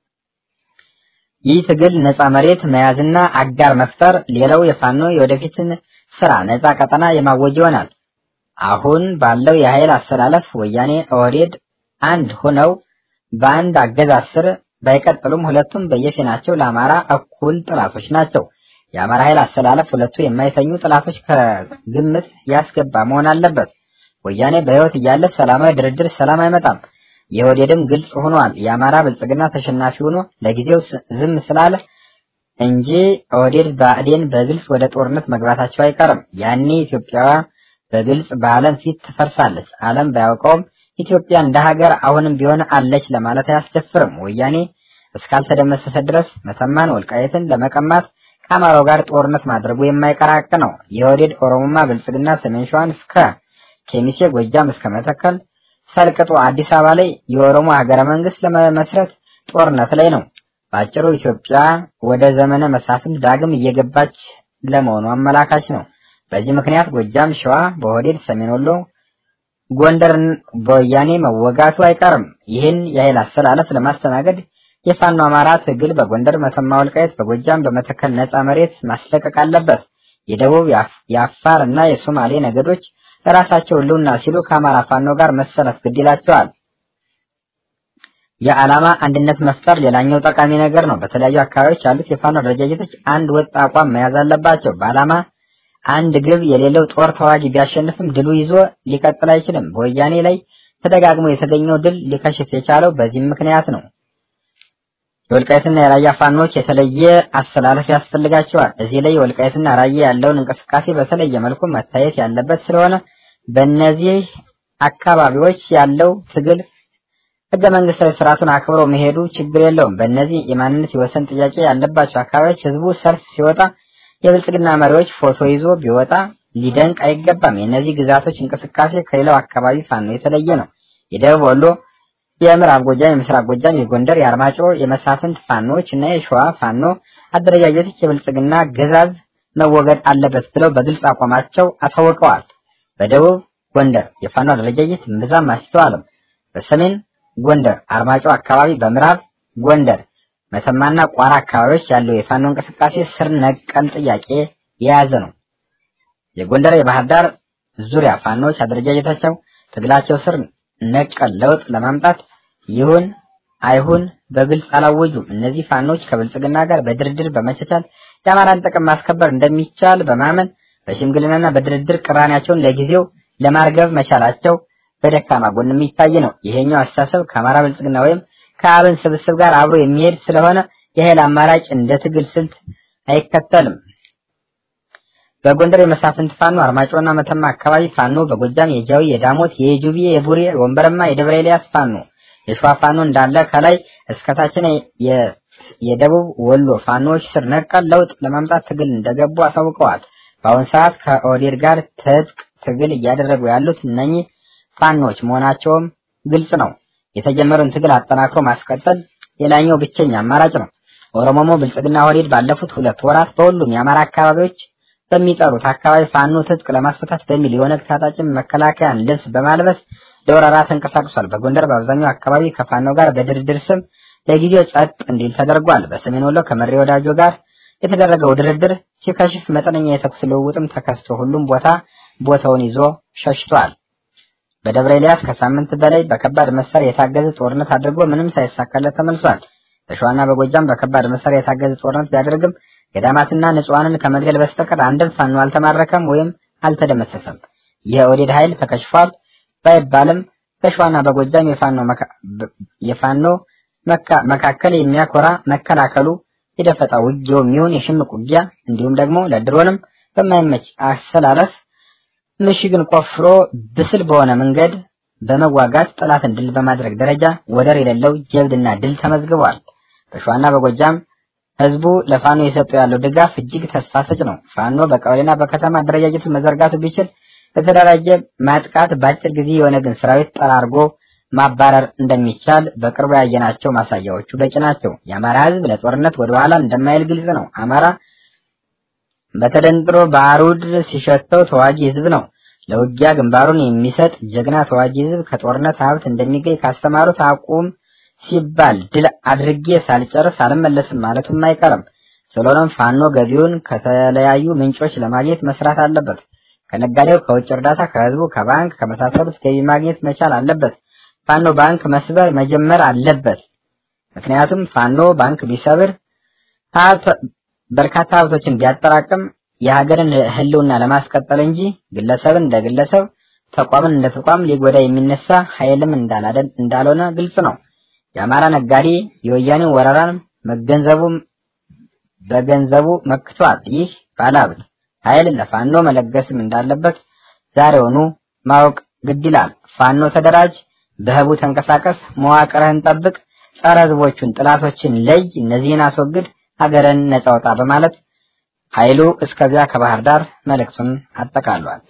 ይህ ትግል ነፃ መሬት መያዝና አጋር መፍጠር፣ ሌላው የፋኖ የወደፊትን ስራ ነፃ ቀጠና የማወጅ ይሆናል። አሁን ባለው የኃይል አሰላለፍ ወያኔ፣ ኦህዴድ አንድ ሆነው በአንድ አገዛዝ ስር ባይቀጥሉም ሁለቱም በየፊናቸው ለአማራ እኩል ጥላቶች ናቸው። የአማራ ኃይል አሰላለፍ ሁለቱ የማይተኙ ጥላቶች ከግምት ያስገባ መሆን አለበት። ወያኔ በሕይወት እያለ ሰላማዊ ድርድር ሰላም አይመጣም። የኦህዴድም ግልጽ ሆኗል። የአማራ ብልጽግና ተሸናፊ ሆኖ ለጊዜው ዝም ስላለ እንጂ ኦህዴድ ብአዴን በግልጽ ወደ ጦርነት መግባታቸው አይቀርም። ያኔ ኢትዮጵያ በግልጽ በዓለም ፊት ትፈርሳለች። ዓለም ባያውቀውም ኢትዮጵያ እንደ ሀገር አሁንም ቢሆን አለች ለማለት አያስደፍርም። ወያኔ እስካልተደመሰሰ ድረስ መተማን፣ ወልቃየትን ለመቀማት ከአማራው ጋር ጦርነት ማድረጉ የማይቀር ሀቅ ነው። የኦህዴድ ኦሮሞማ ብልጽግና ሰሜን ሸዋን እስከ ኬሚሴ፣ ጎጃም እስከ መተከል ሰልቅጦ አዲስ አበባ ላይ የኦሮሞ ሀገረ መንግስት ለመመስረት ጦርነት ላይ ነው። በአጭሩ ኢትዮጵያ ወደ ዘመነ መሳፍንት ዳግም እየገባች ለመሆኑ አመላካች ነው። በዚህ ምክንያት ጎጃም፣ ሸዋ በኦህዴድ ሰሜን ወሎ፣ ጎንደርን በወያኔ መወጋቱ አይቀርም። ይህን የኃይል አሰላለፍ ለማስተናገድ የፋኖ አማራ ትግል በጎንደር፣ መተማ፣ ወልቃየት፣ በጎጃም በመተከል ነፃ መሬት ማስለቀቅ አለበት። የደቡብ የአፋር እና የሶማሌ ነገዶች ለራሳቸው ህልውና ሲሉ ከአማራ ፋኖ ጋር መሰለፍ ግድ ይላቸዋል። የዓላማ አንድነት መፍጠር ሌላኛው ጠቃሚ ነገር ነው። በተለያዩ አካባቢዎች ያሉት የፋኖ አደረጃጀቶች አንድ ወጥ አቋም መያዝ አለባቸው። በዓላማ አንድ ግብ የሌለው ጦር ተዋጊ ቢያሸንፍም ድሉ ይዞ ሊቀጥል አይችልም። በወያኔ ላይ ተደጋግሞ የተገኘው ድል ሊከሽፍ የቻለው በዚህም ምክንያት ነው። የወልቃይትና የራያ ፋኖች የተለየ አሰላለፍ ያስፈልጋቸዋል። እዚህ ላይ የወልቃይትና ራያ ያለውን እንቅስቃሴ በተለየ መልኩ መታየት ያለበት ስለሆነ በእነዚህ አካባቢዎች ያለው ትግል ህገ መንግስታዊ ስርዓቱን አክብሮ መሄዱ ችግር የለውም። በእነዚህ የማንነት የወሰን ጥያቄ ያለባቸው አካባቢዎች ህዝቡ ሰልፍ ሲወጣ የብልጽግና መሪዎች ፎቶ ይዞ ቢወጣ ሊደንቅ አይገባም። የእነዚህ ግዛቶች እንቅስቃሴ ከሌላው አካባቢ ፋኖ የተለየ ነው። የደቡብ ወሎ የምዕራብ ጎጃም፣ የምስራቅ ጎጃም፣ የጎንደር፣ የአርማጭሆ የመሳፍንት ፋኖች እና የሸዋ ፋኖ አደረጃጀቶች የብልጽግና ግዛዝ መወገድ አለበት ብለው በግልጽ አቋማቸው አሳውቀዋል። በደቡብ ጎንደር የፋኖ አደረጃጀት እምብዛም አስተዋልም። በሰሜን ጎንደር አርማጭሆ አካባቢ፣ በምዕራብ ጎንደር መተማና ቋራ አካባቢዎች ያለው የፋኖ እንቅስቃሴ ስር ነቀል ጥያቄ የያዘ ነው። የጎንደር የባህር ዳር ዙሪያ ፋኖች አደረጃጀታቸው ትግላቸው ስር ነቀል ለውጥ ለማምጣት ይሁን አይሁን በግልጽ አላወጁም። እነዚህ ፋኖች ከብልጽግና ጋር በድርድር በመቻቻል የአማራን ጥቅም ማስከበር እንደሚቻል በማመን በሽምግልናና በድርድር ቅራኔያቸውን ለጊዜው ለማርገብ መቻላቸው በደካማ ጎን የሚታይ ነው። ይሄኛው አስተሳሰብ ከአማራ ብልጽግና ወይም ከአብን ስብስብ ጋር አብሮ የሚሄድ ስለሆነ የኃይል አማራጭ እንደ ትግል ስልት አይከተልም። በጎንደር የመሳፍንት ፋኖ አርማጭሆና መተማ አካባቢ ፋኖ፣ በጎጃም የጃዊ፣ የዳሞት፣ የጁቢ፣ የቡሬ፣ ወንበረማ፣ የደብረ ኤልያስ ፋኖ፣ የሸዋ ፋኖ እንዳለ ከላይ እስከታችን የደቡብ ወሎ ፋኖዎች ስር ነቀል ለውጥ ለማምጣት ትግል እንደገቡ አሳውቀዋል። በአሁን ሰዓት ከኦህዴድ ጋር ትጥቅ ትግል እያደረጉ ያሉት እነኚህ ፋኖች መሆናቸውም ግልጽ ነው። የተጀመረውን ትግል አጠናክሮ ማስቀጠል ሌላኛው ብቸኛ አማራጭ ነው። ኦሮሞሞ ብልጽግና ኦህዴድ ባለፉት ሁለት ወራት በሁሉም የአማራ አካባቢዎች በሚጠሩት አካባቢ ፋኖ ትጥቅ ለማስፈታት በሚል የኦነግ ታጣቂም መከላከያን ልብስ በማልበስ ለወረራ ተንቀሳቅሷል። በጎንደር በአብዛኛው አካባቢ ከፋኖ ጋር በድርድር ስም ለጊዜው ጸጥ እንዲል ተደርጓል። በሰሜን ወሎ ከመሪ ወዳጆ ጋር የተደረገው ድርድር ሲከሽፍ መጠነኛ የተኩስ ልውውጥም ተከስቶ ሁሉም ቦታ ቦታውን ይዞ ሸሽቷል። በደብረ ኤልያስ ከሳምንት በላይ በከባድ መሳሪያ የታገዘ ጦርነት አድርጎ ምንም ሳይሳካለት ተመልሷል። በሸዋና በጎጃም በከባድ መሳሪያ የታገዘ ጦርነት ቢያደርግም ገዳማትና ንጹሐንን ከመግደል በስተቀር አንድም ፋኖ አልተማረከም ወይም አልተደመሰሰም። የኦህዴድ ኃይል ተከሽፏል ባይባልም በሸዋና በጎጃም የፋኖ መካከል የሚያኮራ መከላከሉ የደፈጣ ውጊያው የሚሆን የሽምቅ ውጊያ እንዲሁም ደግሞ ለድሮንም በማይመች አሰላለፍ ምሽግን ቆፍሮ ብስል በሆነ መንገድ በመዋጋት ጠላትን ድል በማድረግ ደረጃ ወደር የሌለው ጀብድና ድል ተመዝግቧል። በሸዋና በጎጃም ህዝቡ ለፋኖ የሰጡ ያለው ድጋፍ እጅግ ተስፋ ሰጭ ነው። ፋኖ በቀበሌና በከተማ አደረጃጀቱን መዘርጋቱ ቢችል በተደራጀ ማጥቃት በአጭር ጊዜ የኦነግን ሰራዊት ጠራርጎ ማባረር እንደሚቻል በቅርቡ ያየናቸው ማሳያዎቹ በቂ ናቸው። የአማራ ህዝብ ለጦርነት ወደ ኋላ እንደማይል ግልጽ ነው። አማራ በተደንጥሮ ባሩድ ሲሸተው ተዋጊ ህዝብ ነው። ለውጊያ ግንባሩን የሚሰጥ ጀግና ተዋጊ ህዝብ ከጦርነት ሀብት እንደሚገኝ ካስተማሩት አቁም ሲባል ድል አድርጌ ሳልጨርስ አልመለስም ማለቱም አይቀርም። ስለሆነም ፋኖ ገቢውን ከተለያዩ ምንጮች ለማግኘት መስራት አለበት። ከነጋዴው፣ ከውጭ እርዳታ፣ ከህዝቡ፣ ከባንክ ከመሳሰሉት ገቢ ማግኘት መቻል አለበት። ፋኖ ባንክ መስበር መጀመር አለበት። ምክንያቱም ፋኖ ባንክ ቢሰብር ሀብት በርካታ ሀብቶችን ቢያጠራቅም የሀገርን ህልውና ለማስቀጠል እንጂ ግለሰብን እንደ ግለሰብ ተቋምን እንደ ተቋም ሊጎዳ የሚነሳ ኃይልም እንዳላደን እንዳልሆነ ግልጽ ነው። የአማራ ነጋዴ የወያኔን ወረራን መገንዘቡ በገንዘቡ መክቷል። ይህ ባለሀብት ኃይል ለፋኖ መለገስም እንዳለበት ዛሬውኑ ማወቅ ግድ ይላል። ፋኖ ተደራጅ፣ በህቡ ተንቀሳቀስ፣ መዋቅርህን ጠብቅ፣ ጸረ ህዝቦቹን ጥላቶችን ለይ፣ እነዚህን አስወግድ፣ ሀገርን ነጻ አውጣ በማለት ኃይሉ እስከዚያ ከባህር ዳር መልእክቱን አጠቃሏል።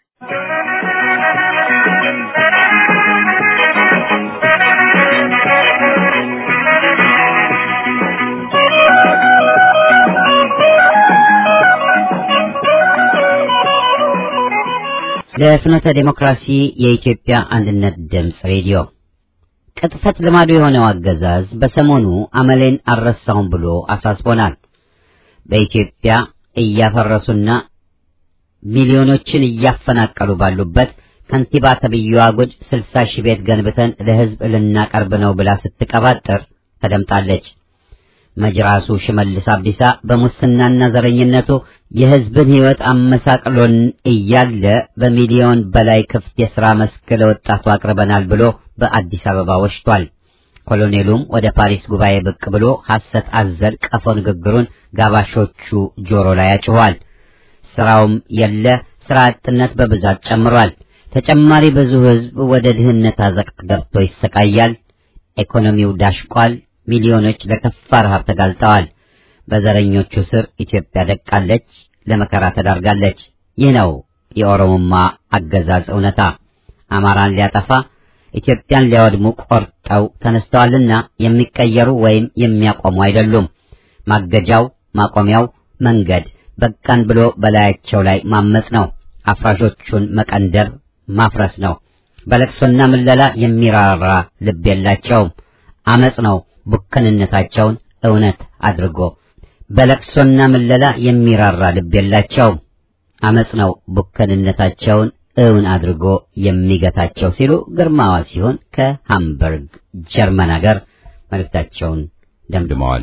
ለፍኖተ ዴሞክራሲ የኢትዮጵያ አንድነት ድምፅ ሬዲዮ ቅጥፈት ልማዱ የሆነው አገዛዝ በሰሞኑ አመሌን አልረሳውም ብሎ አሳስቦናል። በኢትዮጵያ እያፈረሱና ሚሊዮኖችን እያፈናቀሉ ባሉበት ከንቲባ ተብዬዋ ጉድ ስልሳ ሺህ ቤት ገንብተን ለህዝብ ልናቀርብ ነው ብላ ስትቀባጥር ተደምጣለች። መጅራሱ ሽመልስ አብዲሳ በሙስናና ዘረኝነቱ የህዝብን ህይወት አመሳቅሎን እያለ በሚሊዮን በላይ ክፍት የሥራ መስክ ለወጣቱ አቅርበናል ብሎ በአዲስ አበባ ወሽቷል። ኮሎኔሉም ወደ ፓሪስ ጉባኤ ብቅ ብሎ ሐሰት አዘል ቀፎ ንግግሩን ጋባሾቹ ጆሮ ላይ ያጭኋል። ስራውም የለ፣ ስራ አጥነት በብዛት ጨምሯል። ተጨማሪ ብዙ ህዝብ ወደ ድህነት አዘቅት ገብቶ ይሰቃያል። ኢኮኖሚው ዳሽቋል። ሚሊዮኖች ለከፋ ረሃብ ተጋልጠዋል። በዘረኞቹ ስር ኢትዮጵያ ደቃለች፣ ለመከራ ተዳርጋለች። ይህ ነው የኦሮሞማ አገዛዝ እውነታ። አማራን ሊያጠፋ ኢትዮጵያን ሊያወድሙ ቆርጠው ተነስተዋልና የሚቀየሩ ወይም የሚያቆሙ አይደሉም። ማገጃው ማቆሚያው መንገድ በቃን ብሎ በላያቸው ላይ ማመጽ ነው። አፍራሾቹን መቀንደር ማፍረስ ነው። በለቅሶና ምለላ የሚራራ ልብ የላቸውም። አመጽ ነው ቡከንነታቸውን እውነት አድርጎ በለቅሶና ምለላ የሚራራ ልብ የላቸውም። አመጽ ነው ቡከንነታቸውን እውን አድርጎ የሚገታቸው ሲሉ ግርማዋ ሲሆን ከሃምበርግ ጀርመን ሀገር መልእክታቸውን ደምድመዋል።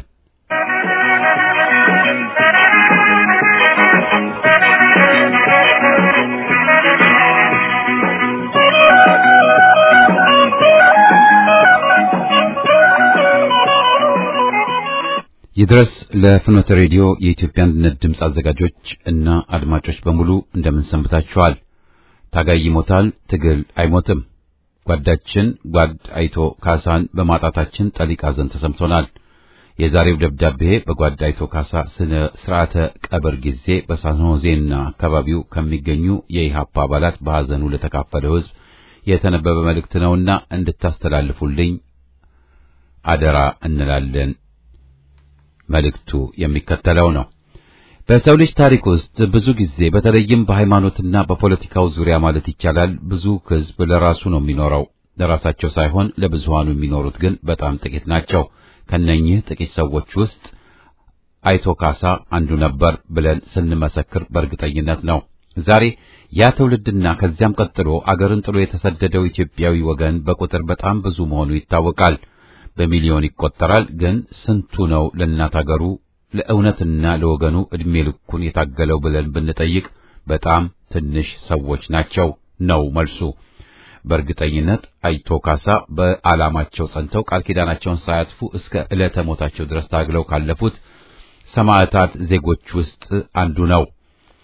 ይድረስ ለፍኖተ ሬዲዮ የኢትዮጵያ አንድነት ድምፅ አዘጋጆች እና አድማጮች በሙሉ እንደምን ሰንብታችኋል? ታጋይ ይሞታል፣ ትግል አይሞትም። ጓዳችን ጓድ አይቶ ካሳን በማጣታችን ጠሊቅ ሐዘን ተሰምቶናል። የዛሬው ደብዳቤ በጓድ አይቶ ካሳ ስነ ስርዓተ ቀብር ጊዜ በሳንሆዜና አካባቢው ከሚገኙ የኢሃፓ አባላት በሐዘኑ ለተካፈለው ሕዝብ የተነበበ መልእክት ነውና እንድታስተላልፉልኝ አደራ እንላለን። መልእክቱ የሚከተለው ነው። በሰው ልጅ ታሪክ ውስጥ ብዙ ጊዜ በተለይም በሃይማኖትና በፖለቲካው ዙሪያ ማለት ይቻላል ብዙ ሕዝብ ለራሱ ነው የሚኖረው። ለራሳቸው ሳይሆን ለብዙሃኑ የሚኖሩት ግን በጣም ጥቂት ናቸው። ከነኚህ ጥቂት ሰዎች ውስጥ አይቶ ካሳ አንዱ ነበር ብለን ስንመሰክር በእርግጠኝነት ነው። ዛሬ ያ ትውልድና ከዚያም ቀጥሎ አገርን ጥሎ የተሰደደው ኢትዮጵያዊ ወገን በቁጥር በጣም ብዙ መሆኑ ይታወቃል። በሚሊዮን ይቆጠራል። ግን ስንቱ ነው ለእናት አገሩ ለእውነትና ለወገኑ ዕድሜ ልኩን የታገለው ብለን ብንጠይቅ በጣም ትንሽ ሰዎች ናቸው ነው መልሱ። በእርግጠኝነት አይቶ ካሳ በዓላማቸው ጸንተው ቃል ኪዳናቸውን ሳያጥፉ እስከ ዕለተ ሞታቸው ድረስ ታግለው ካለፉት ሰማዕታት ዜጎች ውስጥ አንዱ ነው።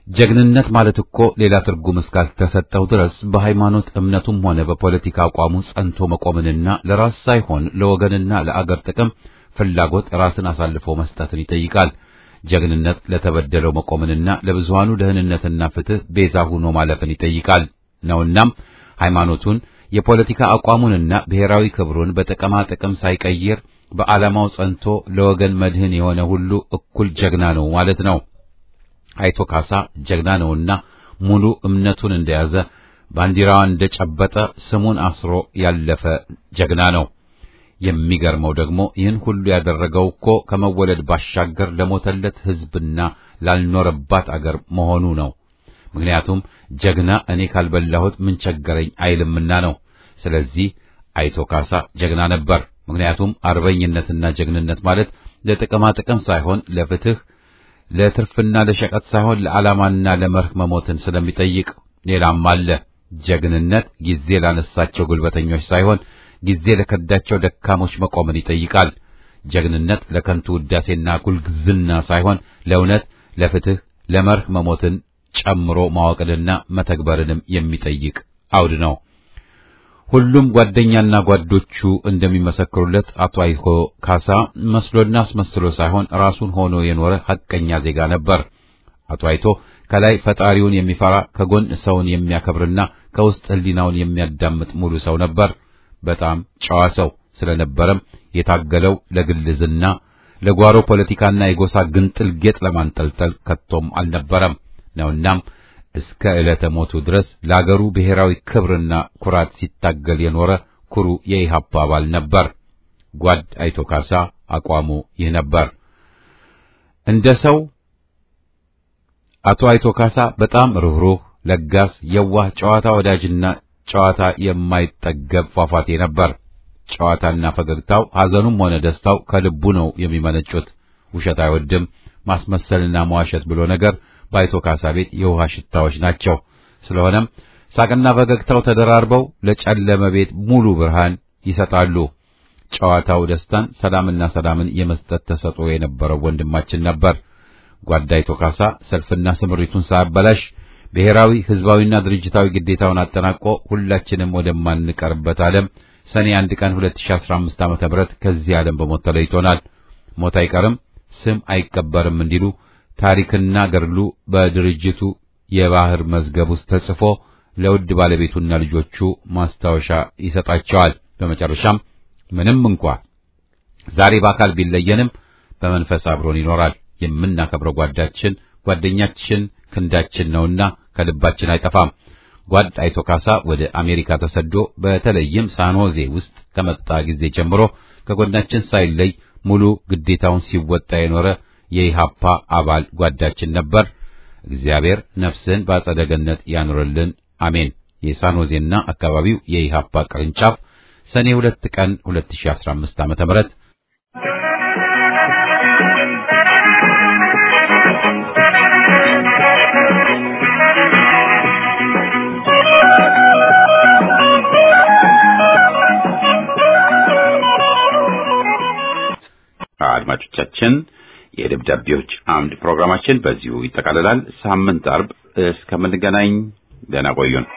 ጀግንነት ማለት እኮ ሌላ ትርጉም እስካልተሰጠው ድረስ በሃይማኖት እምነቱም ሆነ በፖለቲካ አቋሙ ጸንቶ መቆምንና ለራስ ሳይሆን ለወገንና ለአገር ጥቅም ፍላጎት ራስን አሳልፎ መስጠትን ይጠይቃል። ጀግንነት ለተበደለው መቆምንና ለብዙሃኑ ደህንነትና ፍትህ ቤዛ ሆኖ ማለፍን ይጠይቃል ነውናም ሃይማኖቱን የፖለቲካ አቋሙንና ብሔራዊ ክብሩን በጥቅማ ጥቅም ሳይቀይር በዓላማው ጸንቶ ለወገን መድህን የሆነ ሁሉ እኩል ጀግና ነው ማለት ነው። አይቶ ካሳ ጀግና ነውና ሙሉ እምነቱን እንደያዘ ባንዲራዋን እንደጨበጠ ስሙን አስሮ ያለፈ ጀግና ነው። የሚገርመው ደግሞ ይህን ሁሉ ያደረገው እኮ ከመወለድ ባሻገር ለሞተለት ሕዝብና ላልኖረባት አገር መሆኑ ነው። ምክንያቱም ጀግና እኔ ካልበላሁት ምን ቸገረኝ አይልምና ነው። ስለዚህ አይቶ ካሳ ጀግና ነበር። ምክንያቱም አርበኝነትና ጀግንነት ማለት ለጥቅማ ጥቅም ሳይሆን ለፍትህ፣ ለትርፍና ለሸቀጥ ሳይሆን ለዓላማና ለመርህ መሞትን ስለሚጠይቅ ሌላም አለ። ጀግንነት ጊዜ ላነሳቸው ጉልበተኞች ሳይሆን ጊዜ ለከዳቸው ደካሞች መቆምን ይጠይቃል። ጀግንነት ለከንቱ ውዳሴና ጉልግዝና ሳይሆን ለእውነት፣ ለፍትህ፣ ለመርህ መሞትን ጨምሮ ማወቅንና መተግበርንም የሚጠይቅ አውድ ነው። ሁሉም ጓደኛና ጓዶቹ እንደሚመሰክሩለት አቶ አይቶ ካሳ መስሎና አስመስሎ ሳይሆን ራሱን ሆኖ የኖረ ሐቀኛ ዜጋ ነበር። አቶ አይቶ ከላይ ፈጣሪውን የሚፈራ ከጎን ሰውን የሚያከብርና ከውስጥ ሕሊናውን የሚያዳምጥ ሙሉ ሰው ነበር። በጣም ጨዋ ሰው ስለነበረም የታገለው ለግልዝና ለጓሮ ፖለቲካና የጎሳ ግንጥል ጌጥ ለማንጠልጠል ከቶም አልነበረም ነውናም እስከ ዕለተ ሞቱ ድረስ ለአገሩ ብሔራዊ ክብርና ኩራት ሲታገል የኖረ ኩሩ የኢህአፓ አባል ነበር። ጓድ አይቶ ካሳ አቋሙ ይህ ነበር። እንደ ሰው አቶ አይቶ ካሳ በጣም ርኅሩህ፣ ለጋስ፣ የዋህ፣ ጨዋታ ወዳጅና ጨዋታ የማይጠገብ ፏፏቴ ነበር። ጨዋታና ፈገግታው ሐዘኑም ሆነ ደስታው ከልቡ ነው የሚመነጩት። ውሸት አይወድም። ማስመሰልና መዋሸት ብሎ ነገር በአይቶ ካሳ ቤት የውሃ ሽታዎች ናቸው። ስለሆነም ሳቅና ፈገግታው ተደራርበው ለጨለመ ቤት ሙሉ ብርሃን ይሰጣሉ። ጨዋታው ደስታን፣ ሰላምና ሰላምን የመስጠት ተሰጥኦ የነበረው ወንድማችን ነበር። ጓድ አይቶ ካሳ ሰልፍና ስምሪቱን ሳያበላሽ ብሔራዊ ሕዝባዊና ድርጅታዊ ግዴታውን አጠናቆ ሁላችንም ወደማንቀርበት ዓለም ሰኔ አንድ ቀን 2015 ዓ.ም ከዚህ ዓለም በሞት ተለይቶናል። ሞት አይቀርም፣ ስም አይቀበርም እንዲሉ ታሪክና ገድሉ በድርጅቱ የባህር መዝገብ ውስጥ ተጽፎ ለውድ ባለቤቱና ልጆቹ ማስታወሻ ይሰጣቸዋል። በመጨረሻም ምንም እንኳ ዛሬ በአካል ቢለየንም በመንፈስ አብሮን ይኖራል። የምናከብረው ጓዳችን ጓደኛችን ክንዳችን ነውና ከልባችን አይጠፋም። ጓድ አይቶ ካሳ ወደ አሜሪካ ተሰዶ በተለይም ሳንሆዜ ውስጥ ከመጣ ጊዜ ጀምሮ ከጎናችን ሳይለይ ሙሉ ግዴታውን ሲወጣ የኖረ የኢሃፓ አባል ጓዳችን ነበር። እግዚአብሔር ነፍስን በአጸደ ገነት ያኑርልን፣ አሜን። የሳንሆዜና አካባቢው የኢሃፓ ቅርንጫፍ ሰኔ ሁለት ቀን 2015 ዓመተ ምህረት አድማጮቻችን የደብዳቤዎች አምድ ፕሮግራማችን በዚሁ ይጠቃልላል። ሳምንት አርብ እስከምንገናኝ ደህና ቆዩን።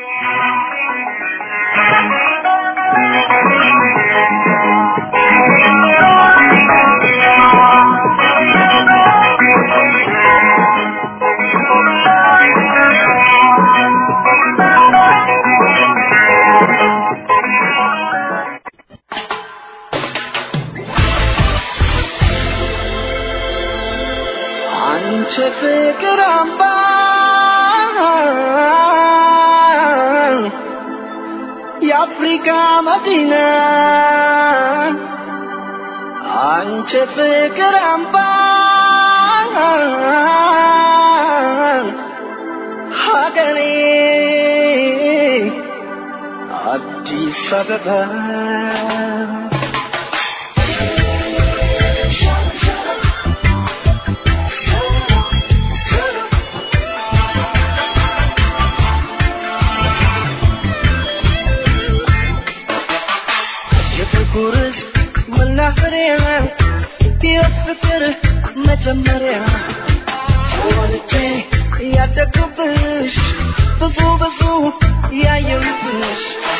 አንቺ ፍቅር አምባ የአፍሪካ መዲና አንቺ ፍቅር አምባ ሀገሬ አዲስ አበባ የፍቅር መናኸሪያ የፍቅር መጀመሪያ ወልጄ ያደግኩብሽ ብዙ ብዙ ያየሁብሽ